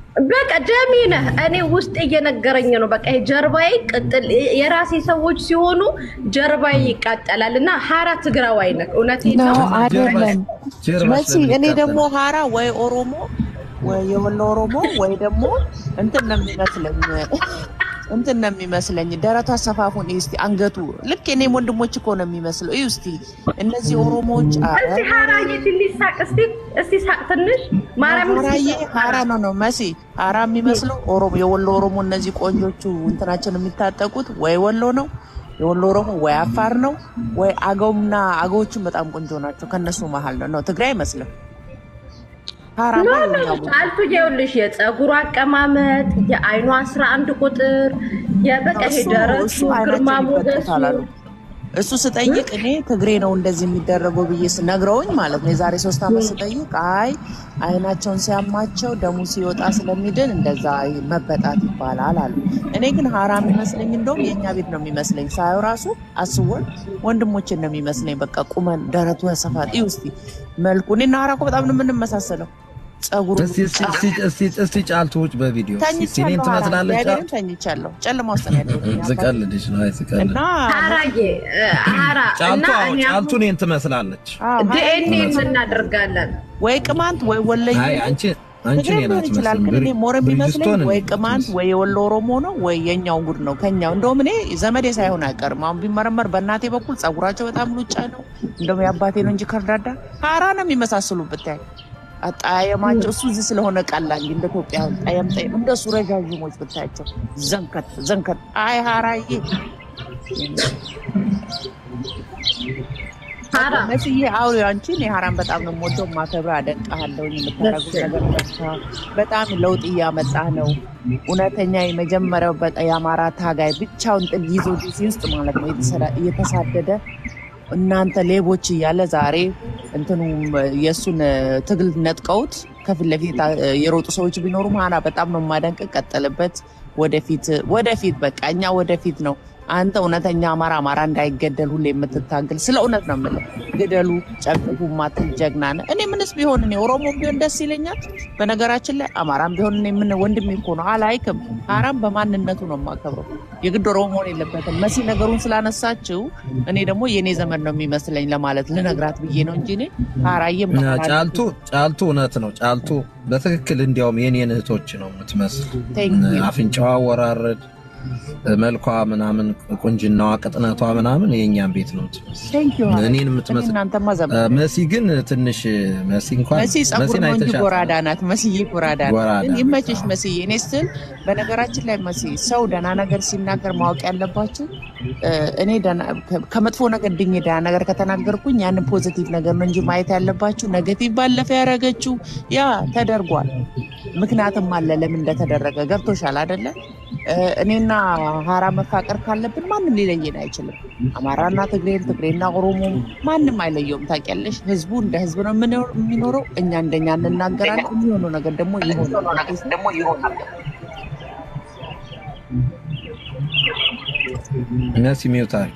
በቃ ደሜ ነህ። እኔ ውስጥ እየነገረኝ ነው። በቃ ይሄ ጀርባዬ ቅጥል የራሴ ሰዎች ሲሆኑ ጀርባዬ ይቃጠላል። እና ሀራ ትግራዋይ ነህ። እውነቴን ነው። ነው አይደለም መሲ። እኔ ደግሞ ሀራ ወይ ኦሮሞ ወይ የወሎ ኦሮሞ ወይ ደግሞ እንትን ነው የሚመስለኝ እንትን ነው የሚመስለኝ ደረቷ አሰፋፉን እስቲ አንገቱ ልክ የኔም ወንድሞች እኮ ነው የሚመስለው። እዩ እስቲ እነዚህ ኦሮሞዎች አ- እስቲ ሀራዬ ትንሽ ሳቅ እስቲ እስቲ ሳቅ ትንሽ ማርያም ሀራዬ ሀራ ነው ነው መሲ ሀራ የሚመስለው ኦሮሞ የወሎ ኦሮሞ እነዚህ ቆንጆቹ እንትናቸውን የሚታጠቁት ወይ ወሎ ነው የወሎ ኦሮሞ ወይ አፋር ነው ወይ አገውና አገዎቹም በጣም ቆንጆ ናቸው። ከነሱ መሀል ነው ነው ትግራይ አይመስልም። ሀራ ኖ ነው ኖ የኛው ጫልቱ ይኸውልሽ የፀጉሩ አቀማመጥ የአይኗ አስራ አንድ ቁጥር የበቃ ይሄ እሱ ደረቱ እሱ ግርማ አይናቸውን ሞገሱ ይበጡታል አሉ። እሱ ስጠይቅ እኔ ትግሬ ነው እንደዚህ የሚደረገው ብዬ ነግረውኝ ማለት ነው። የዛሬ ሶስት ዓመት ስጠይቅ አይ አይናቸውን ሲያማቸው ደሙ ሲወጣ ስለሚድን እንደዛ መበጣት ይባላል አሉ። እኔ ግን ሀራ የሚመስለኝ እንደውም የእኛ ቤት ነው የሚመስለኝ። ሳየው ራሱ አስወን ወንድሞችን ነው የሚመስለኝ። በቃ ቁመን ደረቱ ያሰፋል። ይህ ውስጥ መልኩ እኔና ሀራ እኮ በጣም ነው የምንመሳሰለው። ጸጉሩ እስቲ እስቲ እስቲ እስቲ እስቲ ጫልቱ ውጭ በቪዲዮ እስቲ እኔን ተኝቻለሁ። ሀራ ትመስላለች እግዚአብሔርን ጫልቱ። ተኝቻለሁ። ጨለማ ውስጥ ነው ያለሁት። ዝቀልድሽ ነው አይ ዝቀልድ እና ሀራዬ እ፣ ሀራ እና ጫልቱ አዎ እኔ ጫልቱ እኔን ትመስላለች። ዲኤንኤ እናደርጋለን ወይ ቅማንት ወይ ወለየ አይ አንቺ አንቺ ትግሬም እኔን ሊሆን ይችላል። አትመስልም። ግን እኔ ሞር የሚመስለኝ ብሪጅስቶን ወይ ቅማንት ወይ የወሎ ኦሮሞ ነው ወይ የኛው ጉድ ነው ከኛው። እንደውም እኔ ዘመዴ ሳይሆን አይቀርም። አሁን ቢመረመር በእናቴ በኩል ጸጉራቸው በጣም ሉጫ ነው። እንደውም የአባቴ ነው እንጂ ከርዳዳ ሀራ ነው የሚመሳስሉ ብታይ አጣየማቸው እሱ እዚህ ስለሆነ ቀላል እንደ ኢትዮጵያ ጠየም ጠየም እንደሱ ረዣዥሞች ብታያቸው ዘንከት ዘንከት። አይ ሀራዬ መስዬ አውሪ አንቺ እኔ ሀራን በጣም ነው የምወደው የማከብረው፣ አደንቅሃለሁ። የምታደርጉት ነገር በቃ በጣም ለውጥ እያመጣ ነው። እውነተኛ የመጀመሪያው በቃ የአማራ ታጋይ ብቻውን ጥል ይዞ ዲሲ ውስጥ ማለት ነው የተሰራ- እየተሳደደ እናንተ ሌቦች እያለ ዛሬ እንትኑ የእሱን ትግል ነጥቀውት ከፊት ለፊት የሮጡ ሰዎች ቢኖሩም ሀና በጣም ነው የማደንቅ። ቀጠልበት። ወደፊት ወደፊት በቃ እኛ ወደፊት ነው። አንተ እውነተኛ አማራ አማራ እንዳይገደል ሁሌ የምትታገል ስለ እውነት ነው የምልህ። ግደሉ፣ ጨፍጭፉ ማትል ጀግና ነህ። እኔ ምንስ ቢሆን እኔ ኦሮሞም ቢሆን ደስ ይለኛል። በነገራችን ላይ አማራም ቢሆን እኔ ምን ወንድሜ እኮ ነው አላይክም። ሀራም በማንነቱ ነው የማከብረው። የግድ ኦሮሞ መሆን የለበትም። መሲ ነገሩን ስላነሳችው እኔ ደግሞ የእኔ ዘመን ነው የሚመስለኝ ለማለት ልነግራት ብዬ ነው እንጂ እኔ ሀራዬም እና ጫልቱ ጫልቱ እውነት ነው። ጫልቱ በትክክል እንዲያውም የኔን እህቶች ነው የምትመስል። Thank you. አፍንጫዋ አወራረድ፣ መልኳ ምናምን፣ ቁንጅናዋ፣ ቅጥነቷ ምናምን የእኛም ቤት ነው የምትመስል Thank you, ሀራ። እኔን የምትመስል። እናንተማ ዘመን እ፣ መሲ ግን ትንሽ መሲ እንኳን መሲ ጸጉር መሲን ነው እንጂ አይተሻት ጎራዳ ናት። መስዬ ጎራዳ ናት። ጎራዳ ግን ናት። ይመችሽ መስዬ። እኔ ስትል በነገራችን ላይ መሲ ሰው ደህና ነገር ሲናገር ማወቅ ያለባችሁ እ፣ እኔ ደህና- ከ- ከመጥፎ ነገር ድኜ ደህና ነገር ከተናገርኩኝ ያንን ፖዚቲቭ ነገር ነው እንጂ ማየት ያለባችሁ ኔጌቲቭ ባለፈ ያደረገችው ያ ተደርጓል። ምክንያትም አለ ለምን እንደተደረገ ገብቶሻል አይደለ? እ፣ እኔና ሀራ መፋቀር ካለብን ማንም ሊለየን አይችልም። አማራና ትግሬን፣ ትግሬና ኦሮሞ ማንም አይለየውም። ታውቂያለሽ፣ ህዝቡ እንደ ህዝብ ነው የምኖር- የሚኖረው። እኛ እንደኛ እንናገራለን። የሚሆነው ነገር ደግሞ ይሆናል። መሲ ሚውት አድርጊ።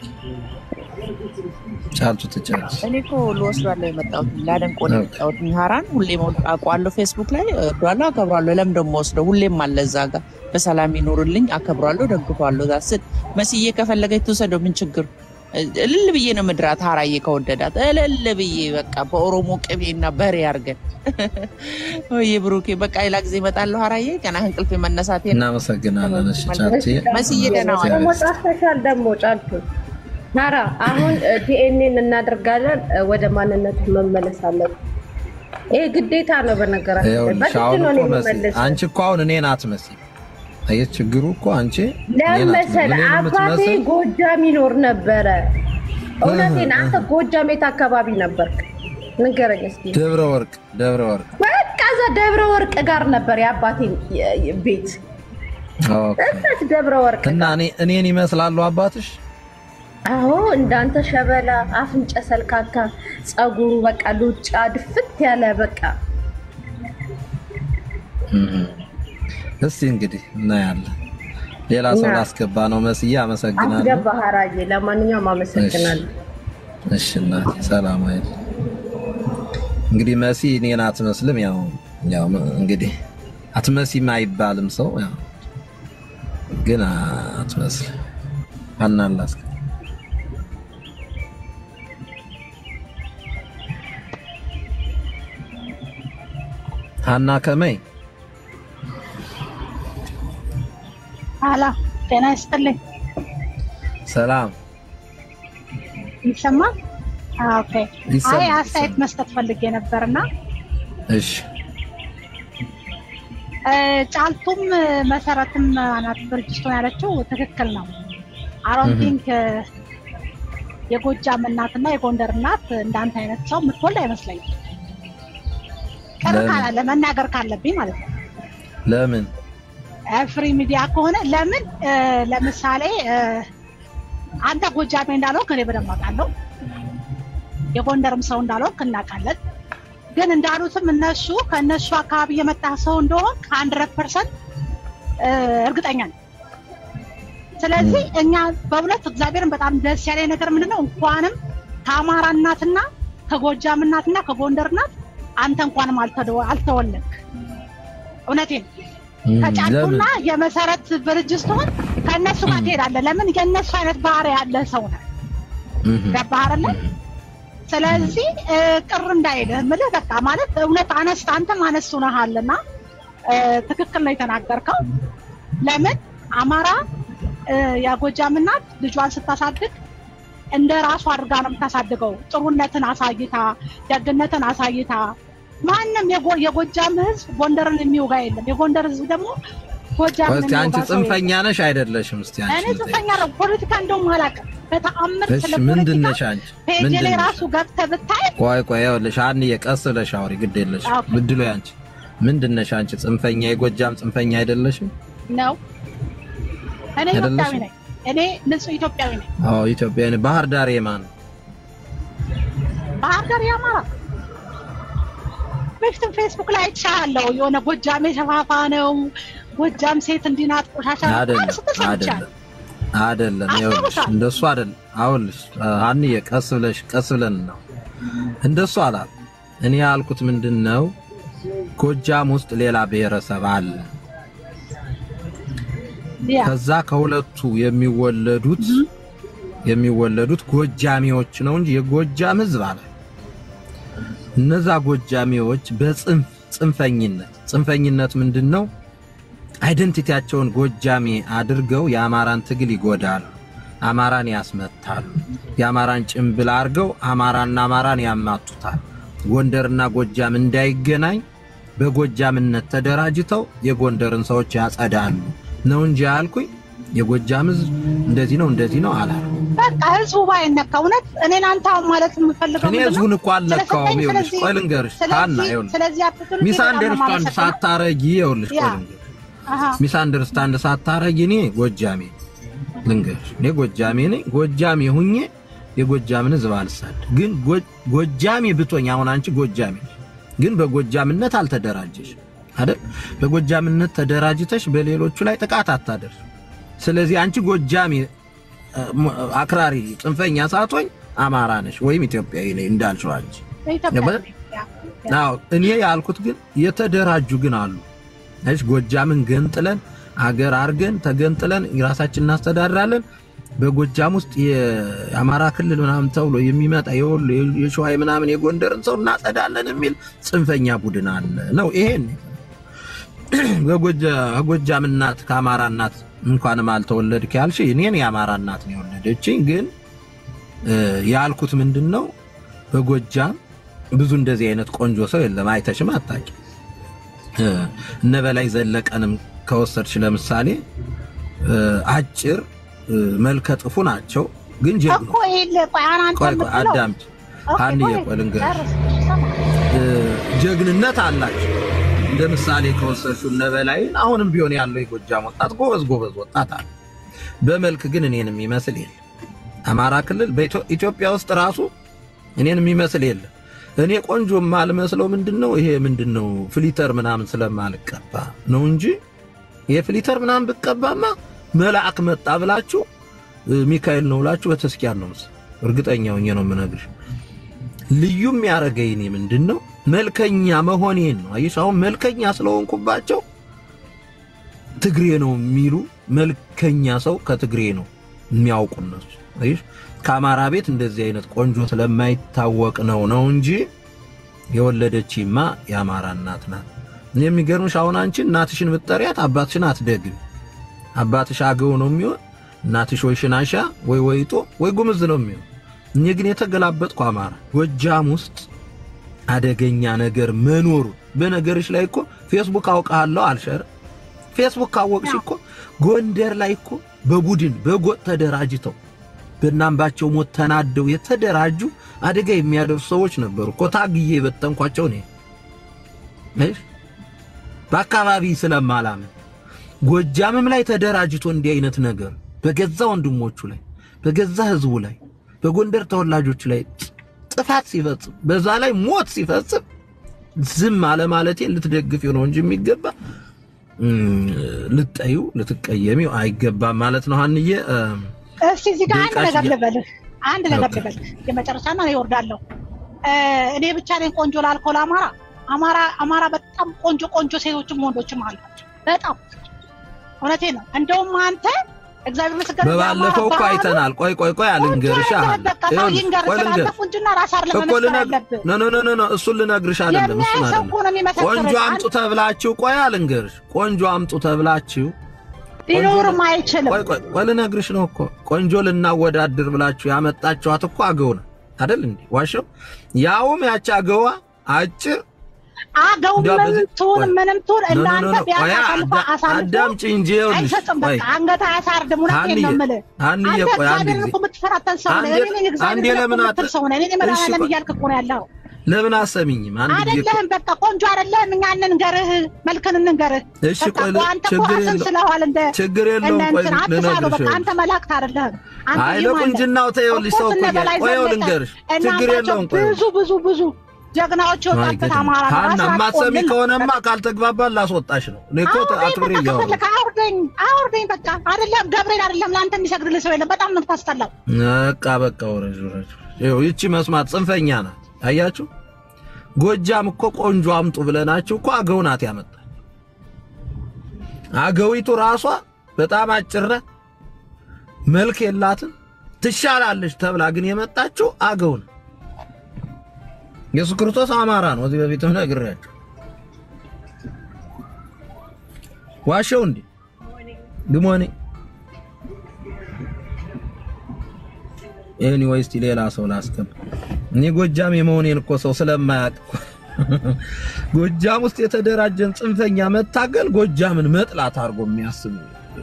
ጫልቱ ትጫለች። እኔ እኮ ልወስዷለሁ የመጣሁት ላደንቆ ነው የመጣሁት። ሀራን ሁሌም አውቀዋለሁ፣ ፌስቡክ ላይ እወደዋለሁ፣ አከብሯለሁ። ለምን ደግሞ ወስደው ሁሌም አለ እዛ ጋር በሰላም ይኖርልኝ፣ አከብሯለሁ፣ ደግፏለሁ። ዛስል መስዬ ከፈለገች ትውሰደው፣ ምን ችግር እልል ብዬ ነው ምድራት። ሀራዬ ከወደዳት እልል ብዬ በቃ በኦሮሞ ቅቤና በሬ አድርገን ወይ ብሩኬ፣ በቃ ሌላ ጊዜ እመጣለሁ። ሀራዬ ገና እንቅልፍ መነሳቴ ነው። እናመሰግናለን። እሺ ጫልቱ መስዬ ደህና ዋል። ደግሞ ጣፍተሻል ደግሞ ጫልቱ ሀራ አሁን ዲኤንኤን እናደርጋለን እ፣ ወደ ማንነቱ መመለስ አለብን። ይሄ ግዴታ ነው። በነገራችን ላይ ይኸውልሽ በግድ አሁን ነው እኮ እኔ መሲ የምመለሰው። አንቺ እኮ አሁን እኔን አትመስይም። አየህ ችግሩ እኮ አንቺ ለምን እኔን መሰለህ አትመስይም። እኔን አባቴ የምትመስል ጎጃም ይኖር ነበረ። እውነቴን አንተ ጎጃም የት አካባቢ ነበርክ? ንገረኝ እስኪ። ደብረ ወርቅ ደብረ ወርቅ በቃ እዛ ደብረ ወርቅ ጋር ነበር የአባቴ የ- የ- ቤት ኦኬ። እዛች ደብረ ወርቅ እና እኔ እኔን ይመስላሉ አባትሽ? አዎ እንዳንተ ሸበላ፣ አፍንጨ ሰልካካ፣ ጸጉሩ በቃ ሉጫ ድፍት ያለ በቃ እህ። እስቲ እንግዲህ እናያለን። ሌላ ሰው እና- ላስገባ ነው መስዬ። አመሰግናለሁ። አስገባ ሀራዬ። ለማንኛውም አመሰግናለሁ። እሺ እናቴ ሰላም አይደል። እንግዲህ መሲ እኔን አትመስልም። ያው ያው እንግዲህ አትመሲም አይባልም ሰው ያው ግን አትመስል አናላስ ሀና ከመይ አላ ጤና ይስጥልኝ። ሰላም ይሰማል? አዎ፣ ኦኬ። ይሰማል፣ አይ አስተያየት መስጠት ፈልጌ ነበርና እሺ እ፣ ጫልቱም መሰረትም አናት ብርጅስቶን ያለችው ትክክል ነው። አሮን እህ። ቲንክ የጎጃም እናትና የጎንደር እናት እንዳንተ አይነት ሰው የምትወልድ አይመስለኝም። ቅር ለምን? ካላለ መናገር ካለብኝ ማለት ነው። ለምን ፍሪ ሚዲያ ከሆነ ለምን እ፣ ለምሳሌ እ፣ አንተ ጎጃሜ እንዳልሆንክ እኔ በደንብ አውቃለሁ። የጎንደርም ሰው እንዳልሆንክ እናውቃለን። ግን እንዳሉትም እነሱ ከእነሱ አካባቢ የመጣ ሰው እንደሆን ከሀንድረድ ፐርሰንት እርግጠኛ ነኝ። ስለዚህ እኛ በእውነት እግዚአብሔርን በጣም ደስ ያለኝ ነገር ምንድነው እንኳንም ከአማራ እናትና ከጎጃም እናትና ከጎንደር እናት አንተ እንኳንም አልተደ- አልተወለድክ። እውነቴን ነው። እም፣ ከጫልቱና ለምን የመሰረት ብርጅስቶን ከእነሱ ጋር ትሄዳለህ። ለምን የእነሱ አይነት ባህሪ ያለ ሰው ነው። እህ፣ ገባህ አይደለ? ስለዚህ እ፣ ቅር እንዳይልህ ምልህ በቃ ማለት እውነት አነስት አንተም አነስት ሆነሃልና እ፣ ትክክል ነው የተናገርከው። ለምን አማራ እ፣ የጎጃም እናት ልጇን ስታሳድግ እንደ ራሱ አድርጋ ነው የምታሳድገው። ጥሩነትን አሳይታ፣ ደግነትን አሳይታ ማንም የጎ- የጎጃም ሕዝብ ጎንደርን የሚወጋ የለም። የጎንደር ሕዝብ ደግሞ ጎጃምን እስቲ አንቺ የሚወጋ ሰው ጽንፈኛ የለም። ነሽ አይደለሽም? እስቲ አንቺ እኔ ጽንፈኛ ነው። ፖለቲካ እንደውም አላውቅም በተአምር እሺ ስለ ምንድን ፖለቲካ ነሽ አንቺ? ፔጅ ምንድን ላይ ነሽ? ራሱ ገብተህ ብታይ ቆይ ቆይ ይኸውልሽ አንዬ ቀስ ብለሽ አውሪ፣ ግድ የለሽ ኦኬ። ብድሎ አንቺ ምንድን ነሽ አንቺ? ጽንፈኛ የጎጃም ጽንፈኛ አይደለሽም? ነው። እኔ አይደለሽም? ኢትዮጵያዊ ነኝ። እኔ ንጹህ ኢትዮጵያዊ ነኝ። አዎ ኢትዮጵያ ነኝ። ባህር ዳር የማን ነው? ባህር ዳር የአማራ በፊትም ፌስቡክ ላይ አይቻለሁ። የሆነ ጎጃም የሸፋፋ ነው፣ ጎጃም ሴት እንዲህ ናት፣ ቆሻሻ ናት አይደለም ስትል ሰምቻለሁ። አይደለም አይደለም። ይኸውልሽ አስታውሳለሁ። እንደሱ አይደለም። አውልሽ አንዬ ቀስ ብለሽ ቀስ ብለን ነው እንደሱ አላል። እኔ ያልኩት ምንድን ነው ጎጃም ውስጥ ሌላ ብሔረሰብ አለ። ያ ከዛ ከሁለቱ የሚወለዱት የሚወለዱት ጎጃሚዎች ነው እንጂ የጎጃም ሕዝብ አለ። እነዛ ጎጃሚዎች በጽንፍ ጽንፈኝነት ጽንፈኝነት ምንድን ነው? አይደንቲቲያቸውን ጎጃሜ አድርገው የአማራን ትግል ይጎዳሉ፣ አማራን ያስመታሉ። የአማራን ጭንብል አድርገው አማራና አማራን ያማቱታል። ጎንደርና ጎጃም እንዳይገናኝ በጎጃምነት ተደራጅተው የጎንደርን ሰዎች ያጸዳሉ ነው እንጂ ያልኩኝ የጎጃም ህዝብ እንደዚህ ነው እንደዚህ ነው አላል። በቃ ህዝቡ ባይነካ እውነት እኔን አንተ አሁን ማለት የምፈልገው እኔ ምንድን ነው? ህዝቡን እኮ አልነካውም። ስለሰጠኝ ይኸውልሽ ስለዚህ- ቆይ ልንገርሽ ስለዚህ- ሀና ይኸውልሽ ስለዚህ opportunity ሚስ በጣም ነው አንደርስታንድ የማመሰግነው። ሳታረጊ ይኸውልሽ ያ። ቆይ ልንገርሽ አሃ። ሚስ አንደርስታንድ ሳታረጊ እኔ ጎጃሜ ልንገርሽ እኔ ጎጃሜ ነኝ። ጎጃሜ ሁኜ የጎጃምን ህዝብ አልሳድ ግን ጎ- ጎጃሜ ብቶኝ አሁን አንቺ ጎጃሜ ነሽ፣ ግን በጎጃምነት አልተደራጀሽ አይደል? በጎጃምነት ተደራጅተሽ በሌሎቹ ላይ ጥቃት አታደርሽ። ስለዚህ አንቺ ጎጃሜ እ፣ ም- አክራሪ ጽንፈኛ ሳትሆኝ አማራ ነሽ ወይም ኢትዮጵያዊ ነኝ እንዳልሽው አንቺ ኢትዮጵያዊ ገባሽ? ነኝ። ያ። አዎ እኔ ያልኩት ግን የተደራጁ ግን አሉ። እሺ ጎጃምን ገንጥለን አገር አርገን ተገንጥለን ራሳችን እናስተዳድራለን። በጎጃም ውስጥ የአማራ ክልል ምናምን ተብሎ የሚመጣ የወሎ የሸዋ ምናምን የጎንደርን ሰው እናጸዳለን የሚል ጽንፈኛ ቡድን አለ ነው። ይሄን በጎጃ- ከጎጃም እናት ከአማራ እናት እንኳንም አልተወለድክ ያልሽ እኔን የአማራ እናት ነው የወለደችኝ። ግን እ፣ ያልኩት ምንድን ነው በጎጃም ብዙ እንደዚህ አይነት ቆንጆ ሰው የለም። አይተሽም አታውቂ። እ፣ እነ በላይ ዘለቀንም ከወሰድሽ ለምሳሌ እ፣ አጭር እ፣ መልከ ጥፉ ናቸው፣ ግን ጀግኖ እኮ ይሄን ቆይ አንተ ቆይ ቆይ የምትለው አዳምጪ ኦኬ፣ አንዬ ቆይ፣ ቆይ ልንገርሽ ጨርስ፣ ሰማ። እ፣ ጀግንነት አላቸው። እንደ ምሳሌ ከወሰድሽው እነ በላይን አሁንም ቢሆን ያለው የጎጃም ወጣት ጎበዝ ጎበዝ ወጣት አለ። በመልክ ግን እኔን የሚመስል የለም። አማራ ክልል በኢትዮጵያ ውስጥ ራሱ እኔን የሚመስል የለም። እኔ ቆንጆ የማልመስለው ምንድን ነው ይሄ ምንድን ነው ፍሊተር ምናምን ስለማልቀባ ነው እንጂ ይሄ ፍሊተር ምናምን ብቀባማ መልአክ መጣ ብላችሁ እ፣ ሚካኤል ነው ብላችሁ በተስኪያን ነው ምስ እርግጠኛ ሆኜ ነው የምነግርሽ። ልዩ የሚያደርገኝ እኔ ምንድን ነው መልከኛ መሆኔን ነው። አየሽ አሁን መልከኛ ስለሆንኩባቸው ትግሬ ነው የሚሉ መልከኛ ሰው ከትግሬ ነው የሚያውቁ እነሱ። አይሽ ከአማራ ቤት እንደዚህ አይነት ቆንጆ ስለማይታወቅ ነው ነው እንጂ የወለደችማ የአማራ እናት ናት። የሚገርምሽ አሁን አንቺ እናትሽን ብትጠሪያት አባትሽን አትደግም። አባትሽ አገው ነው የሚሆን፣ እናትሽ ወይ ሽናሻ ወይ ወይጦ ወይ ጉምዝ ነው የሚሆን። እኔ ግን የተገላበጥኩ አማራ ጎጃም ውስጥ አደገኛ ነገር መኖሩ በነገርሽ ላይ እኮ ፌስቡክ አውቃለሁ አልሸር ፌስቡክ ካወቅሽ እኮ ጎንደር ላይ እኮ በቡድን በጎጥ ተደራጅተው በእናምባቸው ሞት ተናደው የተደራጁ አደጋ የሚያደርሱ ሰዎች ነበሩ እኮ ታግዬ የበተንኳቸው ነው። እሺ በአካባቢ ስለማላምን ጎጃምም ላይ ተደራጅቶ እንዲህ አይነት ነገር በገዛ ወንድሞቹ ላይ በገዛ ህዝቡ ላይ በጎንደር ተወላጆች ላይ ጥፋት ሲፈጽም በዛ ላይ ሞት ሲፈጽም ዝም አለ ማለቴ ልትደግፊው ነው እንጂ የሚገባ ልጠዩ ልትቀየሚው አይገባም ማለት ነው። ሀንዬ እስቲ እዚህ ጋር አንድ ነገር ልበልህ፣ አንድ ነገር ልበልህ የመጨረሻ ነው ይወርዳለሁ። እኔ ብቻ ነኝ ቆንጆ ላልከው ለአማራ አማራ አማራ በጣም ቆንጆ ቆንጆ ሴቶችም ወንዶችም አሏቸው። በጣም እውነቴ ነው። እንደውም አንተ እግዚአብሔር ምስክር በባለፈው እኮ አይተናል። ቆይ ቆይ ቆይ አልንገርሽ ቁንጅና ራስ አይደለም እኮ ልነግርሽ ኖ ኖ ኖ ኖ እሱን ልነግርሽ አይደለም እሱን አይደለም። ቆንጆ አምጡ ተብላችሁ ቆይ አልንገርሽ ቆንጆ አምጡ ተብላችሁ ሊኖርም አይችልም። ቆይ ቆይ ቆይ ልነግርሽ ነው እኮ ቆንጆ ልናወዳድር ብላችሁ ያመጣችኋት እኮ አገው ነው አይደል እንዴ? ዋሸው ያውም ያቺ አገዋ አጭር አገው ምንም ትሁን ምንም ትሁን እናንተ ቢያንስ አሳልፎ አሳልፎ አዳምጪ እንጂ ይኸውልሽ፣ አይሰጥም። በቃ አንገት አያሳርድም። እውነቴን ነው የምልህ። አንዬ አንተ ቆይ አንድ እግዚአብሔርን ጊዜ እኮ የምትፈራተን ሰው ነህ። እኔ ነኝ አንዴ እግዚአብሔርን ለምን እኮ አት- የምትል ሰው ነህ። እኔ ነኝ መድኃኒዓለም እሺ፣ ቆይ። እያልክ እኮ ነው ያለው። ለምን አሰሚኝም? አንድ ጊዜ እኮ አይደለህም። በቃ ቆንጆ አይደለህም። እኛ እንንገርህ፣ መልክን እንንገርህ። እሺ፣ በቃ ቆይ እኮ አንተ እኮ ችግር ሀሰን የለውም። ስለዋል እንደ ችግር የለውም። እንደ ቆይ እንትን አትሳለው። ልነግርሽ በቃ አንተ መላእክት አይደለህም። አንተ አይ ይማን ነህ። ለቁንጅናው ተይውልሽ ሰው እኮ እኮ እነ በላይ ቆይ ይኸው ዘለቀ ልንገርሽ፣ እና ችግር አምባቸው የለውም። ቆይ ብዙ ብዙ ብዙ ጀግናዎች የወጣበት አማራ ነው። ሀና ራስህ የማትሰሚ አትቆልል። ከሆነማ ካልተግባባን ላስወጣሽ ነው። እኔ እኮ አውርደኝ አክብሬ በቃ እያወራሁ ከፈለክ አውርደኝ አውርደኝ በቃ አይደለም ገብርኤል አይደለም ለአንተ የሚሰግድልህ ሰው የለም። በጣም ነው የምታስጠላው። በቃ በቃ ወረጅ ወረጅ። ይኸው ይቺ መስማት ጽንፈኛ ናት። አያችሁ፣ ጎጃም እኮ ቆንጆ አምጡ ብለናችሁ እኮ አገው ናት ያመጣች። አገዊቱ ራሷ በጣም አጭር ናት፣ መልክ የላትም፣ ትሻላለች ተብላ ግን የመጣችው አገው ነው። ኢየሱስ ክርስቶስ አማራ ነው። እዚህ በፊትም ነግሬያችሁ ዋሸው እንዴ ግሞኔ ኤኒዌይ እስቲ ሌላ ሰው ላስገባ። እኔ ጎጃም የመሆኔን እኮ ሰው ስለማያውቅ እኮ ጎጃም ውስጥ የተደራጀን ጽንፈኛ መታገል ጎጃምን መጥላት አድርጎ የሚያስብ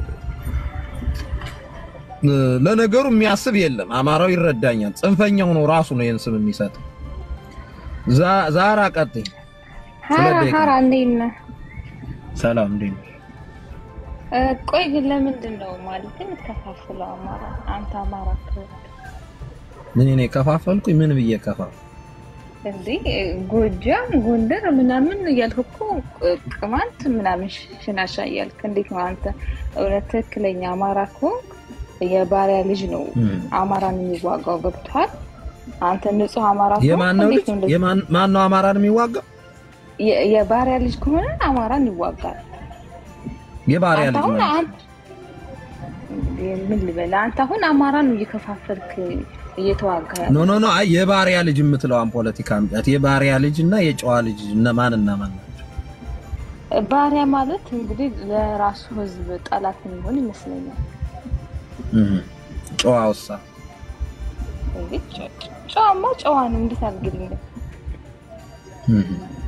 ለነገሩ የሚያስብ የለም። አማራው ይረዳኛል። ጽንፈኛው ነው ራሱ ነው ይህን ስም የሚሰጥ። ዛ- ዛራ ቀጥይ። ሀራ ሁለት ደቂቃ። ሀራ እንዴት ነህ? ሰላም እንዴት ነሽ? እ፣ ቆይ ግን ለምንድን ነው ማለት የምትከፋፍለው አማራ? አንተ አማራ ከሆንክ ምን እኔ ከፋፈልኩኝ? ምን ብዬ ከፋፍ እንዴ እ፣ ጎጃም፣ ጎንደር ምናምን እያልክ እኮ ቅ- ቅማንት ምናምን ሽናሻ እያልክ እንዴት ነው አንተ እውነት ትክክለኛ አማራ ከሆንክ የባሪያ ልጅ ነው አማራን የሚዋጋው ገብቶሃል? አንተ ንጹህ አማራ ከሆንክ የማን ነው እንዴት ልጅ? ነው እንደዚህ? የማን ማን ነው አማራን የሚዋጋው? የ- የባሪያ ልጅ ከሆነ አማራን ይዋጋል። የባሪያ አንተ ልጅ አሁን ማለት አንተ ምን ልበል? አንተ አሁን አማራን እየከፋፈልክ እየተዋጋ ያለ ኖ ኖ ኖ አይ የባሪያ ልጅ የምትለዋን ፖለቲካ አምጣት። የባሪያ ልጅ እና የጨዋ ልጅ እነማን እና ማን ናቸው? ባሪያ ማለት እንግዲህ ለራሱ ሕዝብ ጠላት የሚሆን ይመስለኛል። እህ ጨዋ ውሳ እንዴ ጨ- ጨዋማ ጨዋ ነው። እንዴት አድርግልኝ እህ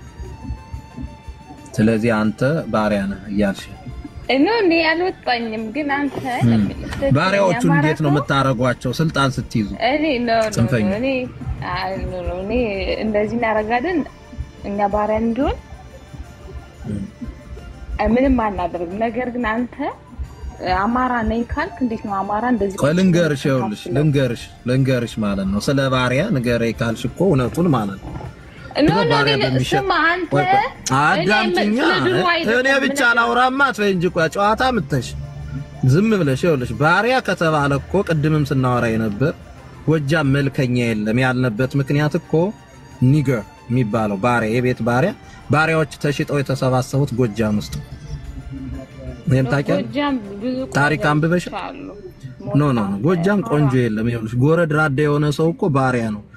ስለዚህ አንተ ባሪያ ነህ እያልሽ እኔ እኔ አልወጣኝም፣ ግን አንተ ባሪያዎቹ የአማራ እንዴት ነው ሰው- የምታረጓቸው? ስልጣን ስትይዙ እኔ ኖ ኖ ጽንፈኛ። ኖ፣ እኔ አይ ኖ ኖ፣ እኔ እንደዚህ እናደርጋለን እኛ ባሪያ እንዲሆን እ፣ ምንም አናደርግም። ነገር ግን አንተ እ፣ አማራ ነኝ ካልክ እንዴት ነው አማራ እንደዚህ ቆይ ልንገርሽ፣ ይኸውልሽ ልንገርሽ ልንገርሽ ማለት ነው ስለ ባሪያ ንገረኝ ካልሽ እኮ እውነቱን ማለት ነው። ኖ ድሮ ኖ ባሪያ እኔ- በሚሸጥ ስማ አንተ ቆይ ቆይ፣ እኔ አዳምጪኛ። ስለ ድሮ እኔ አይደለም ብቻ ምነግርህ። ላውራማ አትበይ እንጂ ቆይ ጨዋታ ምተሽ ዝም ብለሽ ይኸውልሽ፣ ባሪያ ከተባለ እኮ ቅድምም ስናወራ የነበር ጎጃም መልከኛ የለም ያልነበት ምክንያት እኮ ኒገር የሚባለው ባሪያ የቤት ባሪያ ባሪያዎች ተሽጠው የተሰባሰቡት ጎጃም ውስጥ ነው። ይሄን ታውቂያለሽ? ጎጃም ብዙ ታሪክ አንብበሽ አሉ። ኖ ኖ ኖ ጎጃም ቆንጆ የለም። ይኸውልሽ ጎረድ ራዳ የሆነ ሰው እኮ ባሪያ ነው።